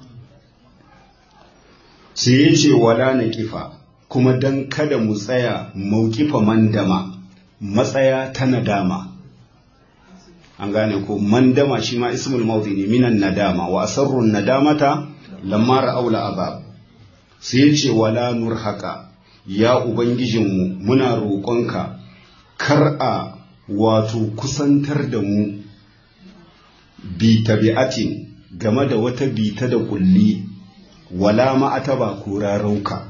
sai ya ce wala na kifa kuma don kada mu tsaya maukifa mandama matsaya ta nadama an gane ko mandama shi ma ismul mawdi ne minan nadama wa asarrun nadamata lamma ra'aula azab sai ya ce wala nurhaka ya ubangijinmu muna roƙonka kar a wato kusantar da mu bi tabi'atin game da wata bita da kulli wala ma'ataba ko rarauka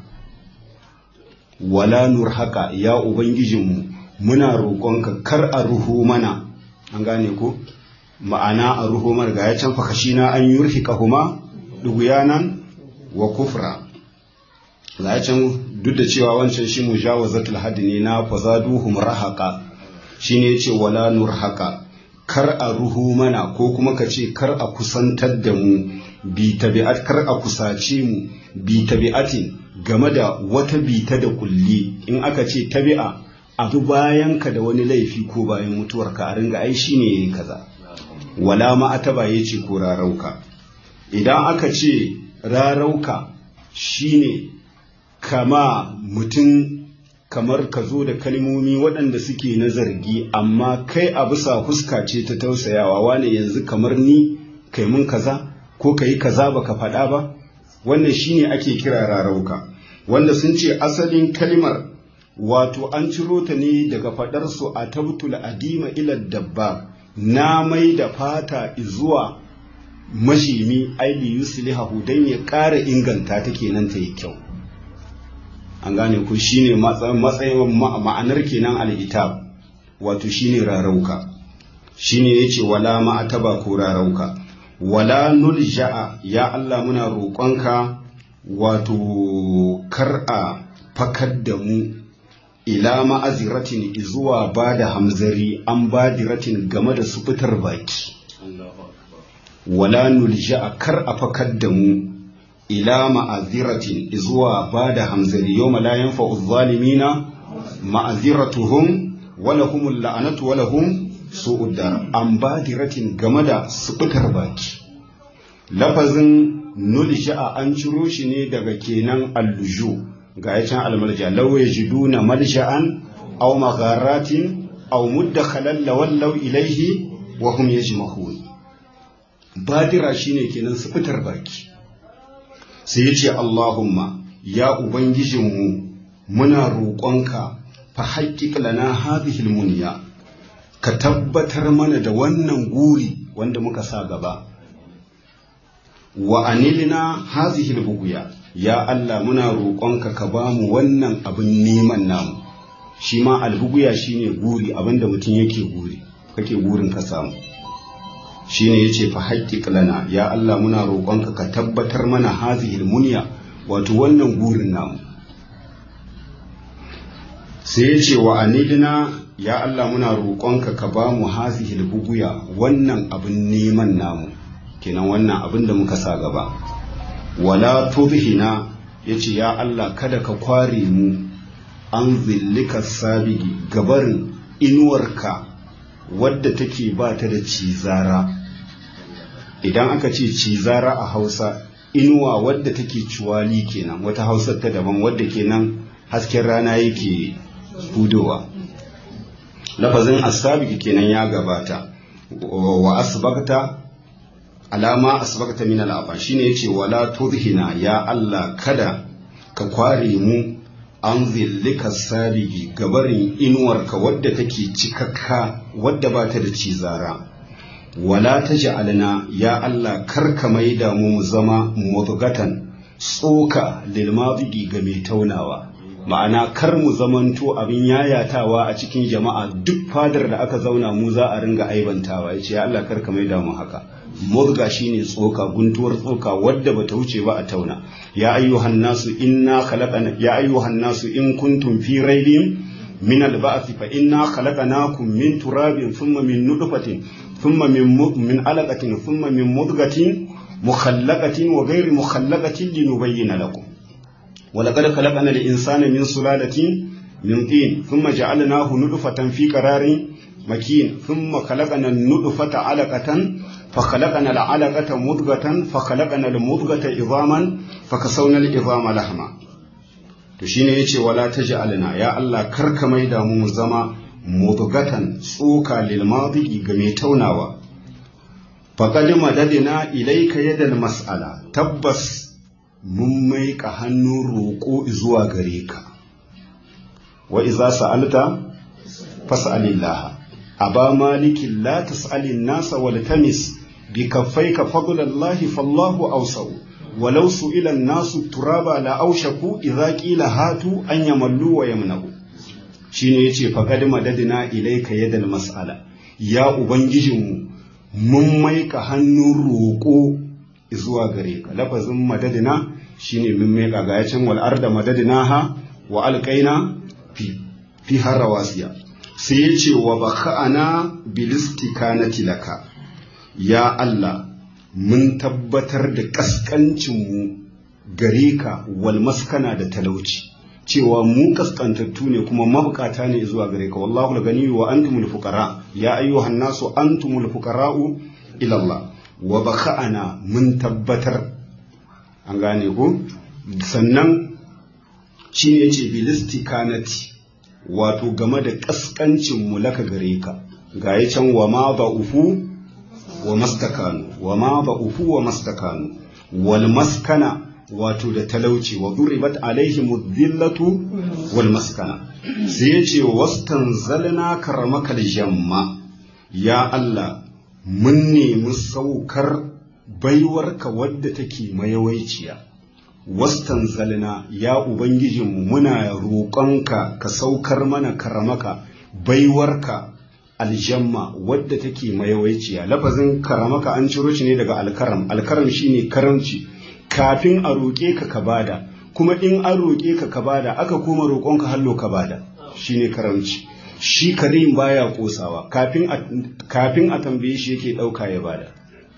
wala nurhaka ya ubangijinmu muna roƙonka kar a ruho mana an gane ko ma'ana a ruho mana ga ya can fakashina an yurhika huma duguyanan wa kufra ga ya can duk da cewa wancan shi mujawazatul haddi ne na fazaduhum rahaka shine yace wala nurhaka kar a ruhu mana ko kuma ka ce kar a kusantar da mu bi tabi'at kar a kusace mu bi tabi'atin game da wata bita da kulli in aka ce tabi'a abu bayan ka da wani laifi ko bayan mutuwar ka a ringa ai shine yayi kaza wala ma ataba yace ko rarauka idan aka ce rarauka shine kama mutum kamar ka zo da kalmomi waɗanda suke na zargi amma kai a bisa fuska ce ta tausayawa wane yanzu kamar ni kai mun kaza ko ka yi kaza baka faɗa ba wannan shine ake kira rarauka wanda sun ce asalin kalmar wato an ciro ta ne daga faɗar su a tabtul adima ila dabba na mai da fata zuwa mashimi aili yuslihahu dan ya ƙara inganta ta kenan ta yi kyau an gane ku shine matsayin ma'anar kenan al'itab wato shine rarauka shine yace wala ma'ataba ko rarauka wala nulja'a ya Allah muna roƙonka wato kar'a fakar da mu ila ma'aziratin zuwa ba da hamzari an badiratin game da su fitar baki wala nulja'a kar a fakar da mu ila ma'aziratin zuwa ba da hamzari yau la yanfa'u zalimina ma'aziratuhum wala humul la'anatu wala hum su'ud dar an badiratin game da subutar baki lafazin nulja'a an ciro shi ne daga kenan alluju ga ya can almarja law yajiduna malja'an aw magharatin aw muddakhalan lawallaw ilayhi wa hum yajmahun badira shine kenan subutar baki sai ya ce Allahumma ya Ubangijinmu muna roƙonka fa haƙiƙ lana hadhihi almunya ka tabbatar mana da wannan guri wanda muka sa gaba wa anilna hadhihi albughya ya Allah muna roƙonka ka ba mu wannan abin neman namu shi ma albuguya shine guri abinda mutum yake guri kake gurin ka samu shine yace fa haƙiƙ lana ya Allah muna roƙonka ka tabbatar mana hazihil munya wato wannan gurin namu sai yace wa anidina ya Allah muna roƙonka ka ba mu hazihil buguya wannan abin neman namu kenan wannan abin da muka sa gaba wala tubhina yace ya Allah kada ka kware mu an zillika sabigi gabarin inuwarka wadda take ba ta da cizara idan aka ce cizara a hausa inuwa wadda take ciwali kenan wata hausar ta daban wadda kenan hasken rana yake hudowa lafazin asabiki kenan ya gabata wa asbagta alama asbagta min al'afa shine yace wala tudhina ya Allah kada ka kware mu an zillika sabigi gabarin inuwarka wadda take cikakka wadda ba ta da cizara wala ta ja'alna ya Allah karka maida mu mu zama mudgatan tsoka lil mabigi ga mai taunawa ma'ana kar mu zamanto abin yayatawa a cikin jama'a duk fadar da aka zauna mu za a ringa aibantawa yace ya Allah karka maida mu haka mudga shine tsoka guntuwar tsoka wadda bata wuce ba a tauna ya ayyuhan nasu inna khalaqana ya ayyuhan nasu in kuntum fi raibin min al-ba'th fa inna khalaqnakum min turabin thumma min nutfatin thumma min min alaqatin thumma min mudghatin mukhallaqatin wa ghayri mukhallaqatin linubayyana lakum wa laqad khalaqna al-insana min sulalatin min tin thumma ja'alnahu nutfatan fi qararin makin thumma khalaqna an-nutfata 'alaqatan فخلقنا العلقة مضغة فخلقنا المضغة عظاما فكسونا العظام لحما to shine yace wala taj'alna ya Allah karka maida mu zama mudghatan tsoka lil madigi ga mai taunawa faqad madadina ilayka yadal mas'ala tabbas mun maika hannun roƙo zuwa gare ka wa iza sa'alta fas'alillah aba malikin la tas'alin nasa wal tamis بكفيك فضل الله فالله أوسع ولو سئل الناس التراب لا أوشكوا إذا قيل هاتوا أن يملوا ويمنعوا shine yace faqad madadna ilayka yadal mas'ala ya ubangijinmu mun maika hannun roƙo zuwa gare ka lafazin madadina shine mun maika ga yacin wal arda madadnaha wa alqaina fi fi harawasiya sai yace wa baka'ana bilistikanati laka ya Allah mun tabbatar da ƙasƙancinmu gare ka wal maskana da talauci cewa mu kaskantattu ne kuma mabukata ne zuwa gare ka wallahu al-gani wa antumul fuqara ya ayyuhan nasu antumul fuqara'u ila Allah wa baka'ana mun tabbatar an gane ko sannan shi ne yace bilistikanati wato game da kaskancin mu laka gare ka ga can wa ma ba'ufu wa mastakanu wa ma ba'ufu wa mastakanu wal maskana wato da talauci wa duribat alaihim dhillatu wal maskana sai yace wastanzalna karamakal jamma ya Allah mun nemi saukar baiwarka wadda take mayawaiciya wastanzalna ya ubangijinmu muna roƙonka ka saukar mana karamaka baiwarka aljamma wadda take mayawaiciya lafazin karamaka an ciro shi ne daga alkaram alkaram shine karamci kafin a roƙe ka ka bada kuma in an roƙe ka ka bada aka koma roƙonka hallo ka bada shine karamci shi karim baya kosawa kafin a kafin a tambaye shi yake ɗauka ya bada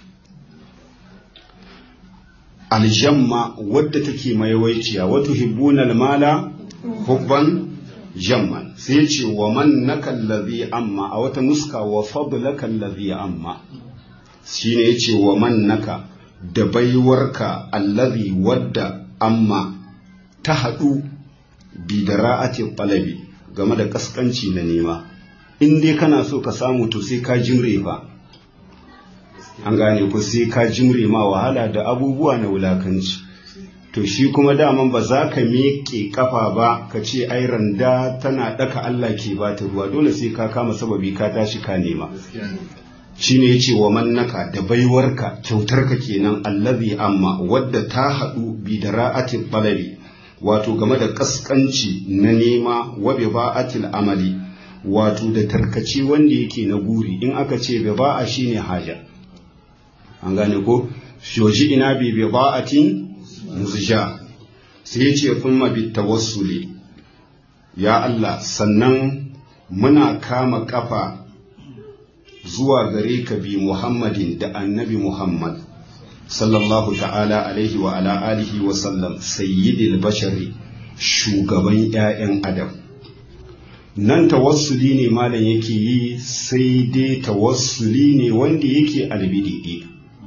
aljamma wadda take mayawaiciya wato hibbunal mala hubban jamman sai ce wa man naka allazi amma a wata nuska wa fadlaka allazi amma shine yace wa man naka da baiwarka allazi wadda amma ta haɗu bi da ra'ati talabi game da kaskanci na nema in dai kana so ka samu to sai ka jimre fa an gane ko sai ka jimre ma wahala da abubuwa na wulakanci to to shi kuma daman ba za ka miƙe kafa ba ka ce ai randa tana ɗaka Allah ke ba ta ruwa dole sai ka kama sababi ka tashi ka nema shi ne ya ce wa mannaka da baiwarka kyautarka kenan allazi amma wadda ta haɗu bi da ra'atin balari wato game da ƙasƙanci na nema wa bi ba'atil amali wato da tarkace wanda yake na guri in aka ce bi ba'a shine haja an gane ko shoji ina bi bi ba'atin muzja sai ya ce thumma bi tawassuli ya Allah sannan muna kama kafa zuwa gare ka bi Muhammadin da annabi Muhammad sallallahu ta'ala alaihi wa ala alihi wa sallam sayyidil bashari shugaban 'ya'yan adam nan tawassuli ne malam yake yi sai dai tawassuli ne wanda yake albididi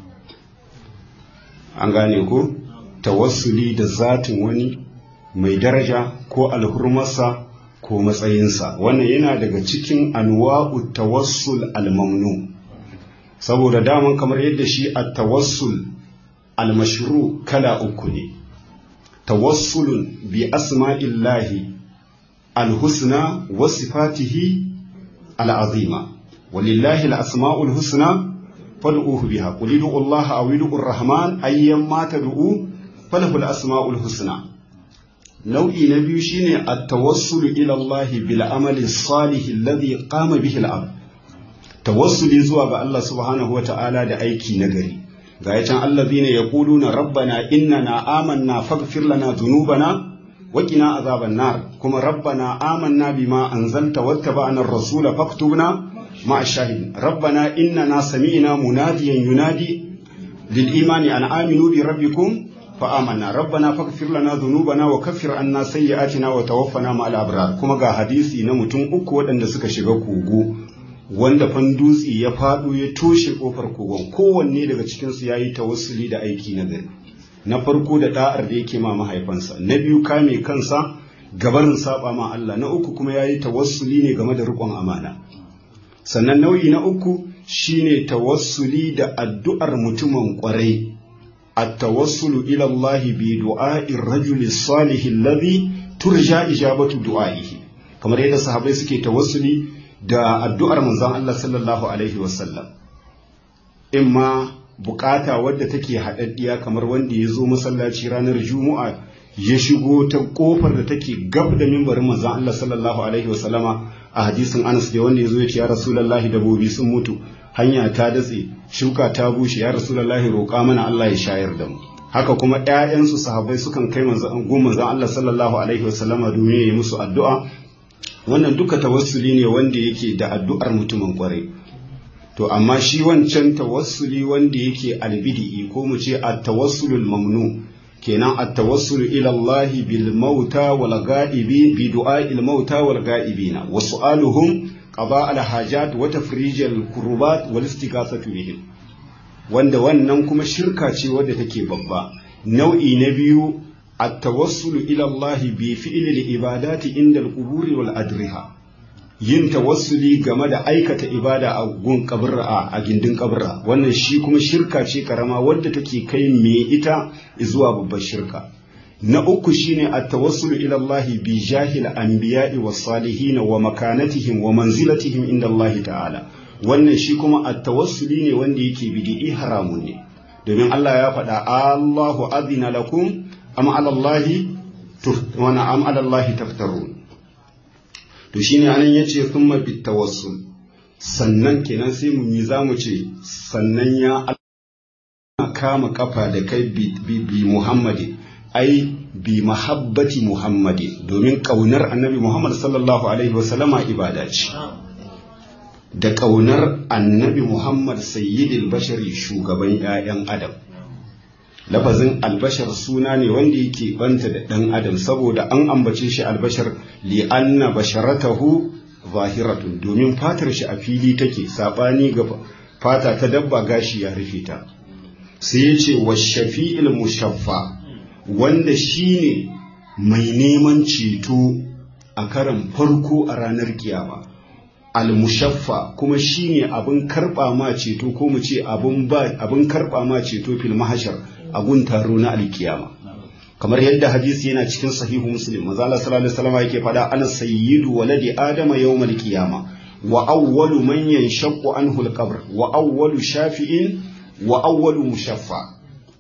an gane ko tawassuli da zatin wani mai daraja ko alhurmarsa ko matsayinsa wannan yana daga cikin anwa'u tawassul almamnu saboda daman kamar yadda shi a tawassul almashru kala uku ne tawassulun bi asma'illahi alhusna wa sifatihi al'azima walillahi al'asma'ul husna fad'uhu biha qul ud'u Allah aw ud'u ar-rahman ayyamma tad'u falahu al-asma'ul husna nau'i na biyu shine at-tawassulu ila Allah bil amali salih alladhi qama bihi al-abd tawassuli zuwa ga Allah subhanahu wata'ala da aiki nagari ga yacan allazina yaquluna rabbana innana amanna faghfir lana dhunubana wa qina azaban nar kuma rabbana amanna bima anzalta wattaba'na ar-rasula faktubna ma'a shahidin rabbana innana sami'na munadiyan yunadi lil imani an aminu bi rabbikum فآمنا ربنا فاغفر لنا ذنوبنا وكفر عنا سيئاتنا وتوفنا مع الأبرار kuma ga hadisi na mutum uku waɗanda suka shiga kogo wanda fandutsi ya faɗo ya toshe ƙofar kogon kowanne daga cikinsu ya yi tawassuli da aiki na gari na farko da ɗa'ar da yake ma mahaifansa na biyu kame kansa gabarin saba ma Allah na uku kuma ya yi tawassuli ne game da riƙon amana sannan nau'i na uku shine tawassuli da addu'ar mutumin ƙwarai التوسل إلى الله بدعاء الرجل الصالح الذي ترجى إجابة دعائه kamar yadda sahabai suke tawassuli da addu'ar manzon Allah sallallahu alaihi wasallam imma bukata wadda take haɗaɗɗiya kamar wanda ya zo masallaci ranar juma'a ya shigo ta kofar da take gab da mimbarin manzon Allah sallallahu alaihi wasallama a hadisin Anas da wanda ya zo ya ce ya Rasulullahi dabobi sun mutu hanya ta datse shuka ta bushe ya rasulullahi roƙa mana Allah ya shayar da mu haka kuma ƴaƴansu sahabbai sukan kai manzon manzon Allah sallallahu alaihi wasallama domin ya yi musu addu'a wannan duka tawassuli ne wanda yake da addu'ar mutumin kwarai to amma shi wancan tawassuli wanda yake albidi ko mu ce at-tawassulul mamnu kenan at-tawassulu ila Allah bil mauta wal ga'ibi bi du'a'il mauta wal ga'ibina wa su'aluhum qada al-hajat wa tafrij al-kurbat wal istighathatu bihim wanda wannan kuma shirka ce wadda take babba nau'i na biyu at-tawassulu ila Allah bi fi'li al-ibadati inda al-qubur wal adriha yin tawassuli game da aikata ibada a gun kabra a gindin kabra wannan shi kuma shirka ce karama wadda take kai me ita zuwa babbar shirka na uku shine at-tawassulu ila Allah bi jahil anbiya'i was salihin wa makanatihim wa manzilatihim inda Allah ta'ala wannan shi kuma at-tawassuli ne wanda yake bid'i haramun ne domin Allah ya faɗa Allahu adina lakum am ala Allah wa am ala Allah taftarun to shine anan yace thumma bit tawassul sannan kenan sai mu yi zamu ce sannan ya Allah kama kafa da kai bi, bi Muhammadi ai bi mahabbati Muhammadi domin kaunar annabi Muhammad sallallahu alaihi wasallama ibada ce da kaunar annabi Muhammad sayyidil bashari shugaban 'ya'yan Adam lafazin albashar suna ne wanda yake banta da ɗan adam saboda an ambace shi albashar li'anna basharatahu zahiratun domin fatar shi a fili take sabani ga fata ta dabba gashi ya rufe ta sai ya ce wa shafi'il mushaffa wanda shine mai neman ceto a karan farko a ranar kiyama al-mushaffa kuma shine abin karba ma ceto ko mu ce abin ba abin karba ma ceto fil mahashar a gun taro na alkiyama kamar yadda hadisi yana cikin sahihu muslim manzo Allah sallallahu alaihi wasallam yake faɗa ana sayyidu waladi adama yawmal qiyama wa awwalu man yanshaqqu anhu al-qabr wa awwalu shafi'in wa awwalu mushaffa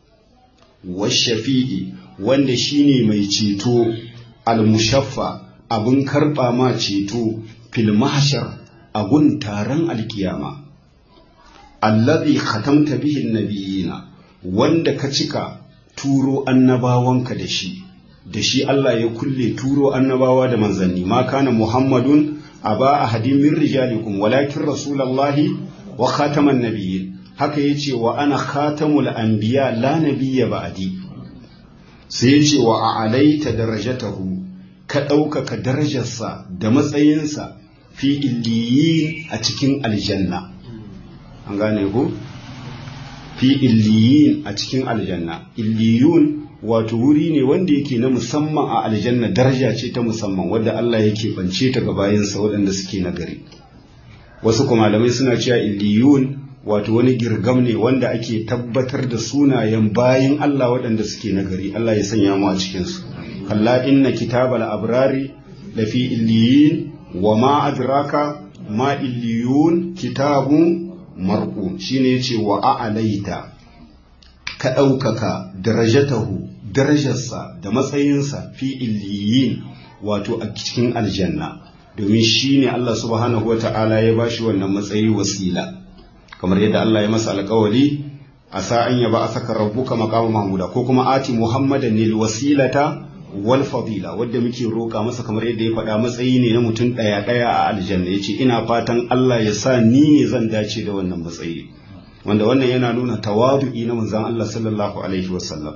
wa shafi'i wanda shine mai ceto al-mushaffa abun karba ma ceto fil mahshar agun taron alkiyama alladhi khatamta bihi an-nabiyina wanda ka cika turo annabawanka da shi da shi Allah ya kulle turo annabawa da manzanni ma kana muhammadun aba ahadin min rijalikum walakin rasulullahi wa khataman nabiyyin haka yace wa ana khatamul anbiya la nabiyya ba'di sai yace wa a'alaita darajatahu ka ɗaukaka darajarsa da matsayinsa fi illiyin a cikin aljanna an gane ku fi illiyin a cikin aljanna illiyun wato wuri ne wanda yake na musamman a aljanna daraja ce ta musamman wadda Allah yake bance ta ga bayansa waɗanda suke nagari wasu kuma malamai suna cewa illiyun wato wani girgam ne wanda ake tabbatar da sunayen bayin Allah waɗanda suke nagari Allah ya sanya mu a cikin su kalla inna kitabal abrari lafi illiyin wa ma adraka ma illiyun kitabun marqum shine yace wa a'laita ka ɗaukaka darajatahu darajarsa da matsayinsa fi illiyin wato a cikin aljanna domin shi ne Allah subhanahu wa ta'ala ya ba shi wannan matsayi wasila kamar yadda Allah ya masa alkawali a sa'an ya ba a saka rabbuka maqama mahmuda ko kuma ati muhammadan nil wasilata wal fadila wadda muke roƙa masa kamar yadda ya faɗa matsayi ne na mutum ɗaya ɗaya a aljanna yace ina fatan Allah ya sa ni ne zan dace da wannan matsayi wanda wannan yana nuna tawadu'i na manzon Allah sallallahu alaihi wasallam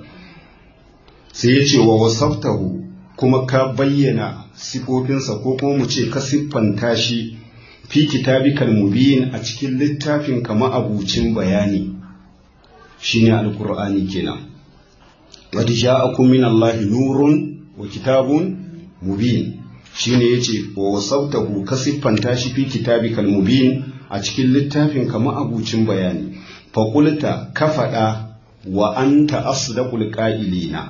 sai ya ce wa wasaftahu kuma ka bayyana sifofinsa ko kuma mu ce ka siffanta shi fi kitabikal mubin a cikin littafin kama abucin bayani shine alqur'ani kenan qad ja'akum min allahi nurun wa kitabun mubin shine yace wa wasaftahu ka siffanta shi fi kitabikal mubin a cikin littafin kama abucin bayani faƙulta ka faɗa wa anta asdaqul qa'ilina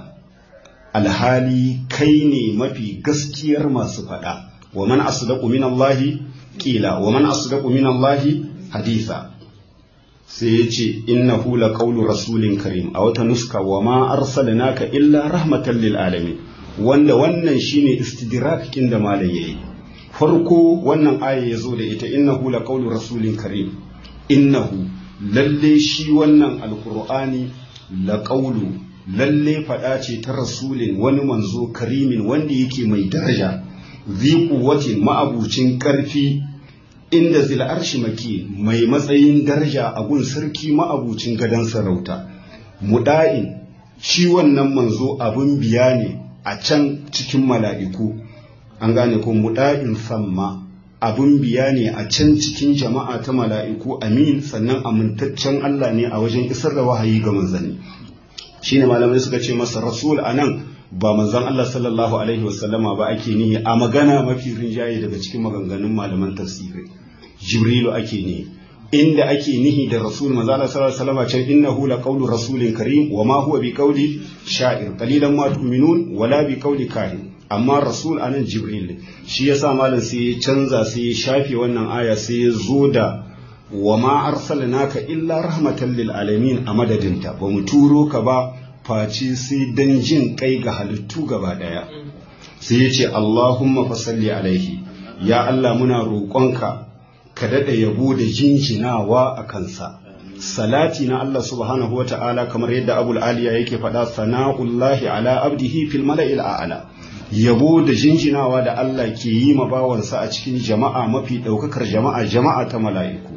alhali kai ne mafi gaskiyar masu faɗa wa man asdaqu min Allah qila wa man asdaqu min Allah haditha sai yace innahu laqawlu rasulin karim a wata nuska wa ma arsalnaka illa rahmatan lil alamin wanda wannan shine istidrakin da malam yayi farko wannan aya yazo da ita innahu laqawlu rasulin karim innahu lalle shi wannan alkur'ani laƙaulu lalle faɗa ce ta rasulin wani manzo karimin wanda yake mai daraja zi kuwatin ma'abucin ƙarfi inda zil arshi maki mai matsayin daraja a gun sarki ma'abucin gadon sarauta muda'in shi wannan manzo abun biya ne a can cikin mala'iku an gane ko muda'in samma abun biya ne a can cikin jama'a ta mala'iku amin sannan amintaccen Allah ne a wajen isar da wahayi ga manzanni shine malamai suka ce masa rasul anan ba manzon Allah sallallahu alaihi wasallama ba ake nihi a magana mafi rinjaye daga cikin maganganun malaman tafsiri jibrilu ake nihi inda ake nihi da rasul manzo Allah sallallahu alaihi wasallama can innahu la qawlu rasulin karim wa ma huwa bi qawli sha'ir qalilan ma tu'minun wala bi qawli kahin amma rasul anan jibril shi yasa malam sai ya canza sai ya shafe wannan aya sai ya zo da wa ma arsalnaka illa rahmatan lil alamin a madadinta ba mu turo ka ba face sai dan jin kai ga halittu gaba daya sai ya ce Allahumma fasalli alaihi ya Allah muna roƙonka ka daɗa yabo da jinjinawa a kansa salati na Allah subhanahu wata'ala kamar yadda abul aliya yake faɗa sana'ullahi ala abdihi fil mala'il a'la yabo da jinjinawa da Allah ke yi ma bawansa a cikin jama'a mafi ɗaukakar jama'a jama'a ta mala'iku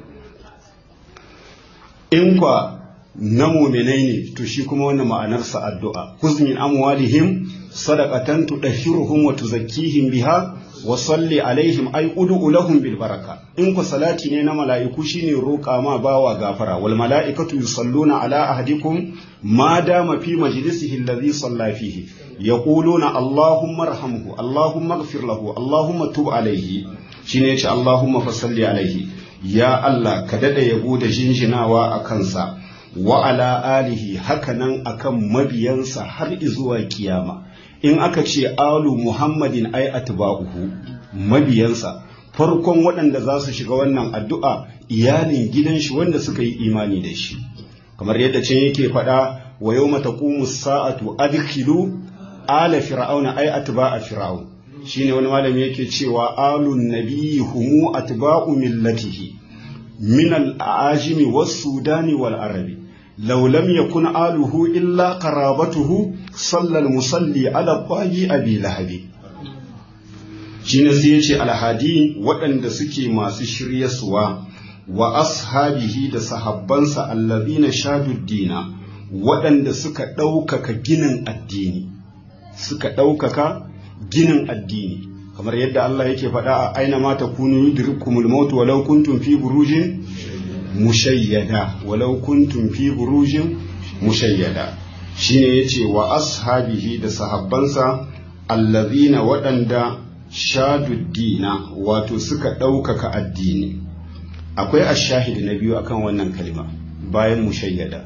in kwa na muminai ne to shi kuma wannan ma'anarsa addu'a huzmin amwalihim sadaqatan tudahhiruhum wa tuzakkihim biha wa salli alaihim ay ud'u lahum bil baraka in ku salati ne na mala'iku shine roƙa ma bawa gafara wal mala'ikatu yusalluna ala ahadikum ma dama fi majlisihi alladhi salla fihi yaquluna allahumma arhamhu allahumma ighfir lahu allahumma tub alaihi shine yace allahumma fasalli alaihi ya allah ka dada yabo da jinjinawa a kansa wa ala alihi hakanan akan mabiyansa har izuwa kiyama in aka ce alu muhammadin ai atba'uhu mabiyansa farkon waɗanda za su shiga wannan addu'a iyalin gidan shi wanda suka yi imani da shi kamar yadda can yake faɗa wa yau mata sa'atu adkhilu ala fir'auna ai atba'a fir'aun shine wani malami yake cewa alun nabiyyi humu atba'u millatihi min al-ajimi was-sudani wal-arabi law lam yakun aluhu illa qarabatuhu sallal musalli ala qagi abi lahabi shine sai yace alhadi waɗanda suke masu shiryaswa wa ashabihi da sahabbansa allazina shaduddina waɗanda suka ɗaukaka ginin addini suka ɗaukaka ginin addini kamar yadda Allah yake faɗa a aina ma takunu yudrikumul maut walau kuntum fi burujin mushayyada walau kuntum fi burujin mushayyada shine yace wa ashabihi da sahabbansa allazina waɗanda shaduddina wato suka ɗaukaka addini akwai ashahid na biyu akan wannan kalma bayan mushayyada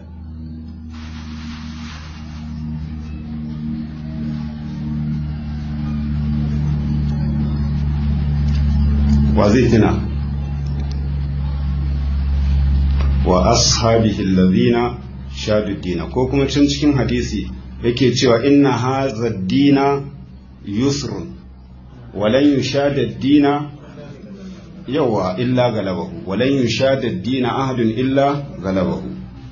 wa zai tuna wa ashabihi alladhina shaduddina ko kuma can cikin hadisi yake cewa inna hadha ad-dina yusrun walan yushada ad-dina yawa illa galabahu walan yushada ad-dina ahadun illa galabahu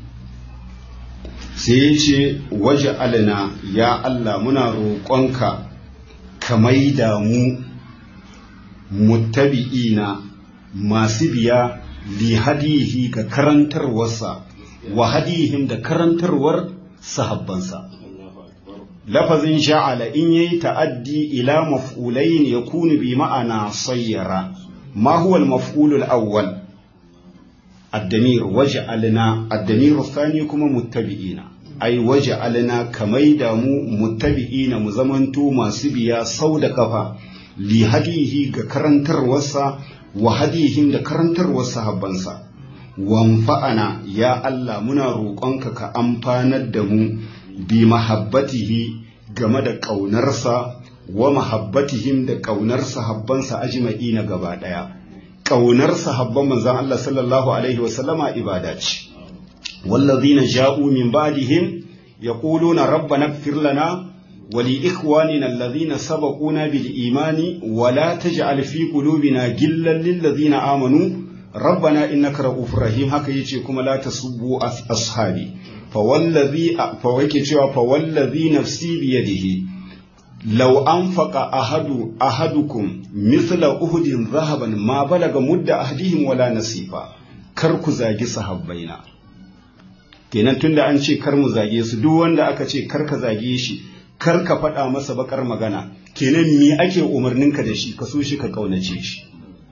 sai yace waj'alna ya Allah muna roƙonka ka maida mu muttabi'ina masu biya li hadihi ga karantarwarsa wa hadihim da karantarwar sahabbansa lafazin sha'ala in yayi ta'addi ila maf'ulain yakunu bi ma'ana sayyara ma huwa al-maf'ul al-awwal الدمير وجعلنا الدمير الثاني كما متبعين أي وجعلنا كميدا متبعين مزمنتو ما سبيا سود كفا لهديه كرنتر وسا وهديهم كرنتر وسا هبنسا وانفعنا يا الله منا روقنك كأمفانا دمو بمحبته game da ƙaunarsa wa mahabbatihim da ƙaunar sahabbansa ajma'ina gaba ɗaya ƙaunar sahabban manzan Allah sallallahu Alaihi wasallama ibada ce. Wallazina ja'u min ba'dihim yaquluna rabbana ighfir lana wa li ikhwanina allazina sabaquna bil imani wa la taj'al fi qulubina gillan lil ladzina amanu rabbana innaka ra'ufur rahim haka yace kuma la tasubbu ashabi fa wallazi fa wake cewa fa wallazi nafsi bi yadihi لو أنفق أحد أحدكم مثل أهد ذهبا ما بلغ مد أحدهم ولا نصيفا kar ku zagi sahabbaina kenan tunda an ce kar mu zage su duk wanda aka ce kar ka zage shi kar ka faɗa masa bakar magana kenan me ake umarninka da shi ka so shi ka kaunace shi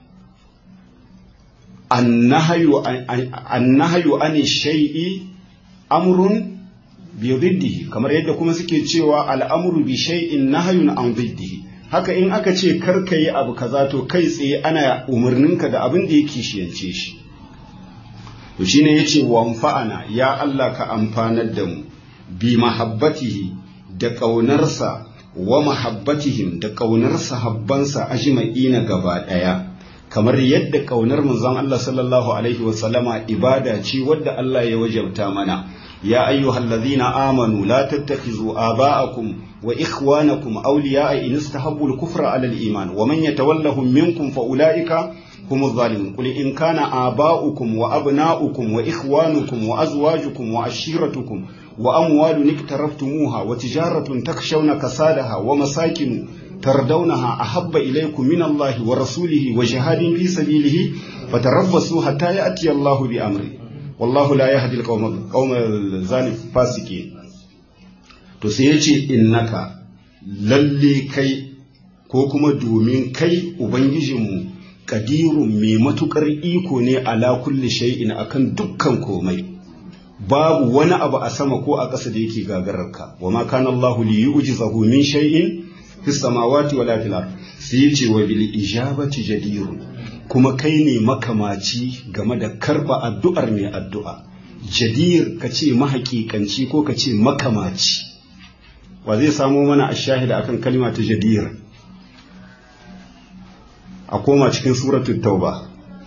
annahayu annahayu an shay'i amrun bididdihi kamar yadda kuma suke cewa al'amuru bi shay'in nahyun an diddihi haka in aka ce kar ka yi abu kaza to kai tsaye ana umarninka da abin da yake shiyance shi to shine yace wanfa'ana ya Allah ka amfanar da mu bi mahabbatihi da ƙaunarsa wa mahabbatihim da ƙaunar sahabbansa ajma'ina gaba ɗaya kamar yadda ƙaunar manzon Allah sallallahu alaihi wa sallama ibada ce wadda Allah ya wajabta mana يا أيها الذين آمنوا لا تتخذوا آباءكم وإخوانكم أولياء إن استحبوا الكفر على الإيمان ومن يتولهم منكم فأولئك هم الظالمون قل إن كان آباؤكم وأبناؤكم وإخوانكم وأزواجكم وعشيرتكم وأموال اقترفتموها وتجارة تخشون كسادها ومساكن تردونها أحب إليكم من الله ورسوله وجهاد في سبيله فتربصوا حتى يأتي الله بأمره wallahu la yahdi al-qawma zalim fasiki to sai yace innaka lalle kai ko kuma domin kai ubangijinmu kadirun mai matukar iko ne ala kulli shay'in akan dukkan komai babu wani abu a sama ko a ƙasa da yake gagararka wa ma kana Allahu li yu'jizahu min shay'in fis samawati wala fil ard sai yace wa bil ijabati jadirun kuma kai ne makamaci game da karba addu'ar mai addu'a jadir ka ce mahaƙiƙanci ko ka ce makamaci wa zai samo mana a shahida akan kalima ta jadir a koma cikin suratul tauba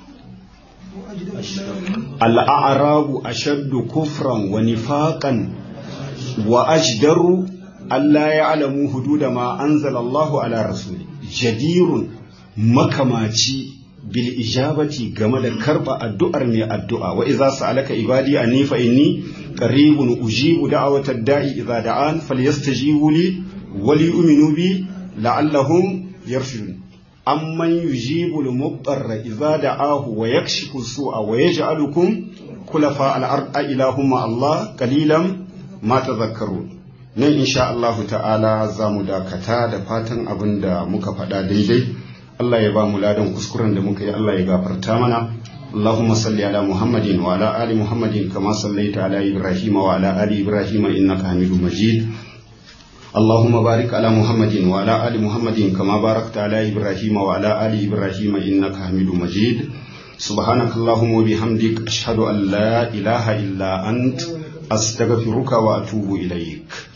al'arabu ashaddu kufran wa nifaqan wa ajdaru Allah ya alamu hududa ma anzala Allahu ala rasuli jadirun makamaci bil ijabati game da karba addu'ar mai addu'a wa idza sa'alaka ibadi anni fa inni qaribun ujibu da'watad da'i idza da'an falyastajibu li wa liyu'minu bi la'allahum yarshudun amman yujibu al-muqtarra idza da'ahu wa yakshifu su'a wa yaj'alukum khulafa al-ard ilahum Allah qalilan ma tadhakkarun nan insha Allah ta'ala za mu dakata da fatan abin da muka faɗa daidai Allah ya ba mu ladan kuskuren da muka yi Allah ya gafarta mana اللهم صل على محمد وعلى آل محمد كما صليت على إبراهيم وعلى آل إبراهيم إنك حميد مجيد اللهم بارك على محمد وعلى آل محمد كما باركت على إبراهيم وعلى آل إبراهيم إنك حميد مجيد سبحانك اللهم وبحمدك أشهد أن لا إله إلا أنت أستغفرك وأتوب إليك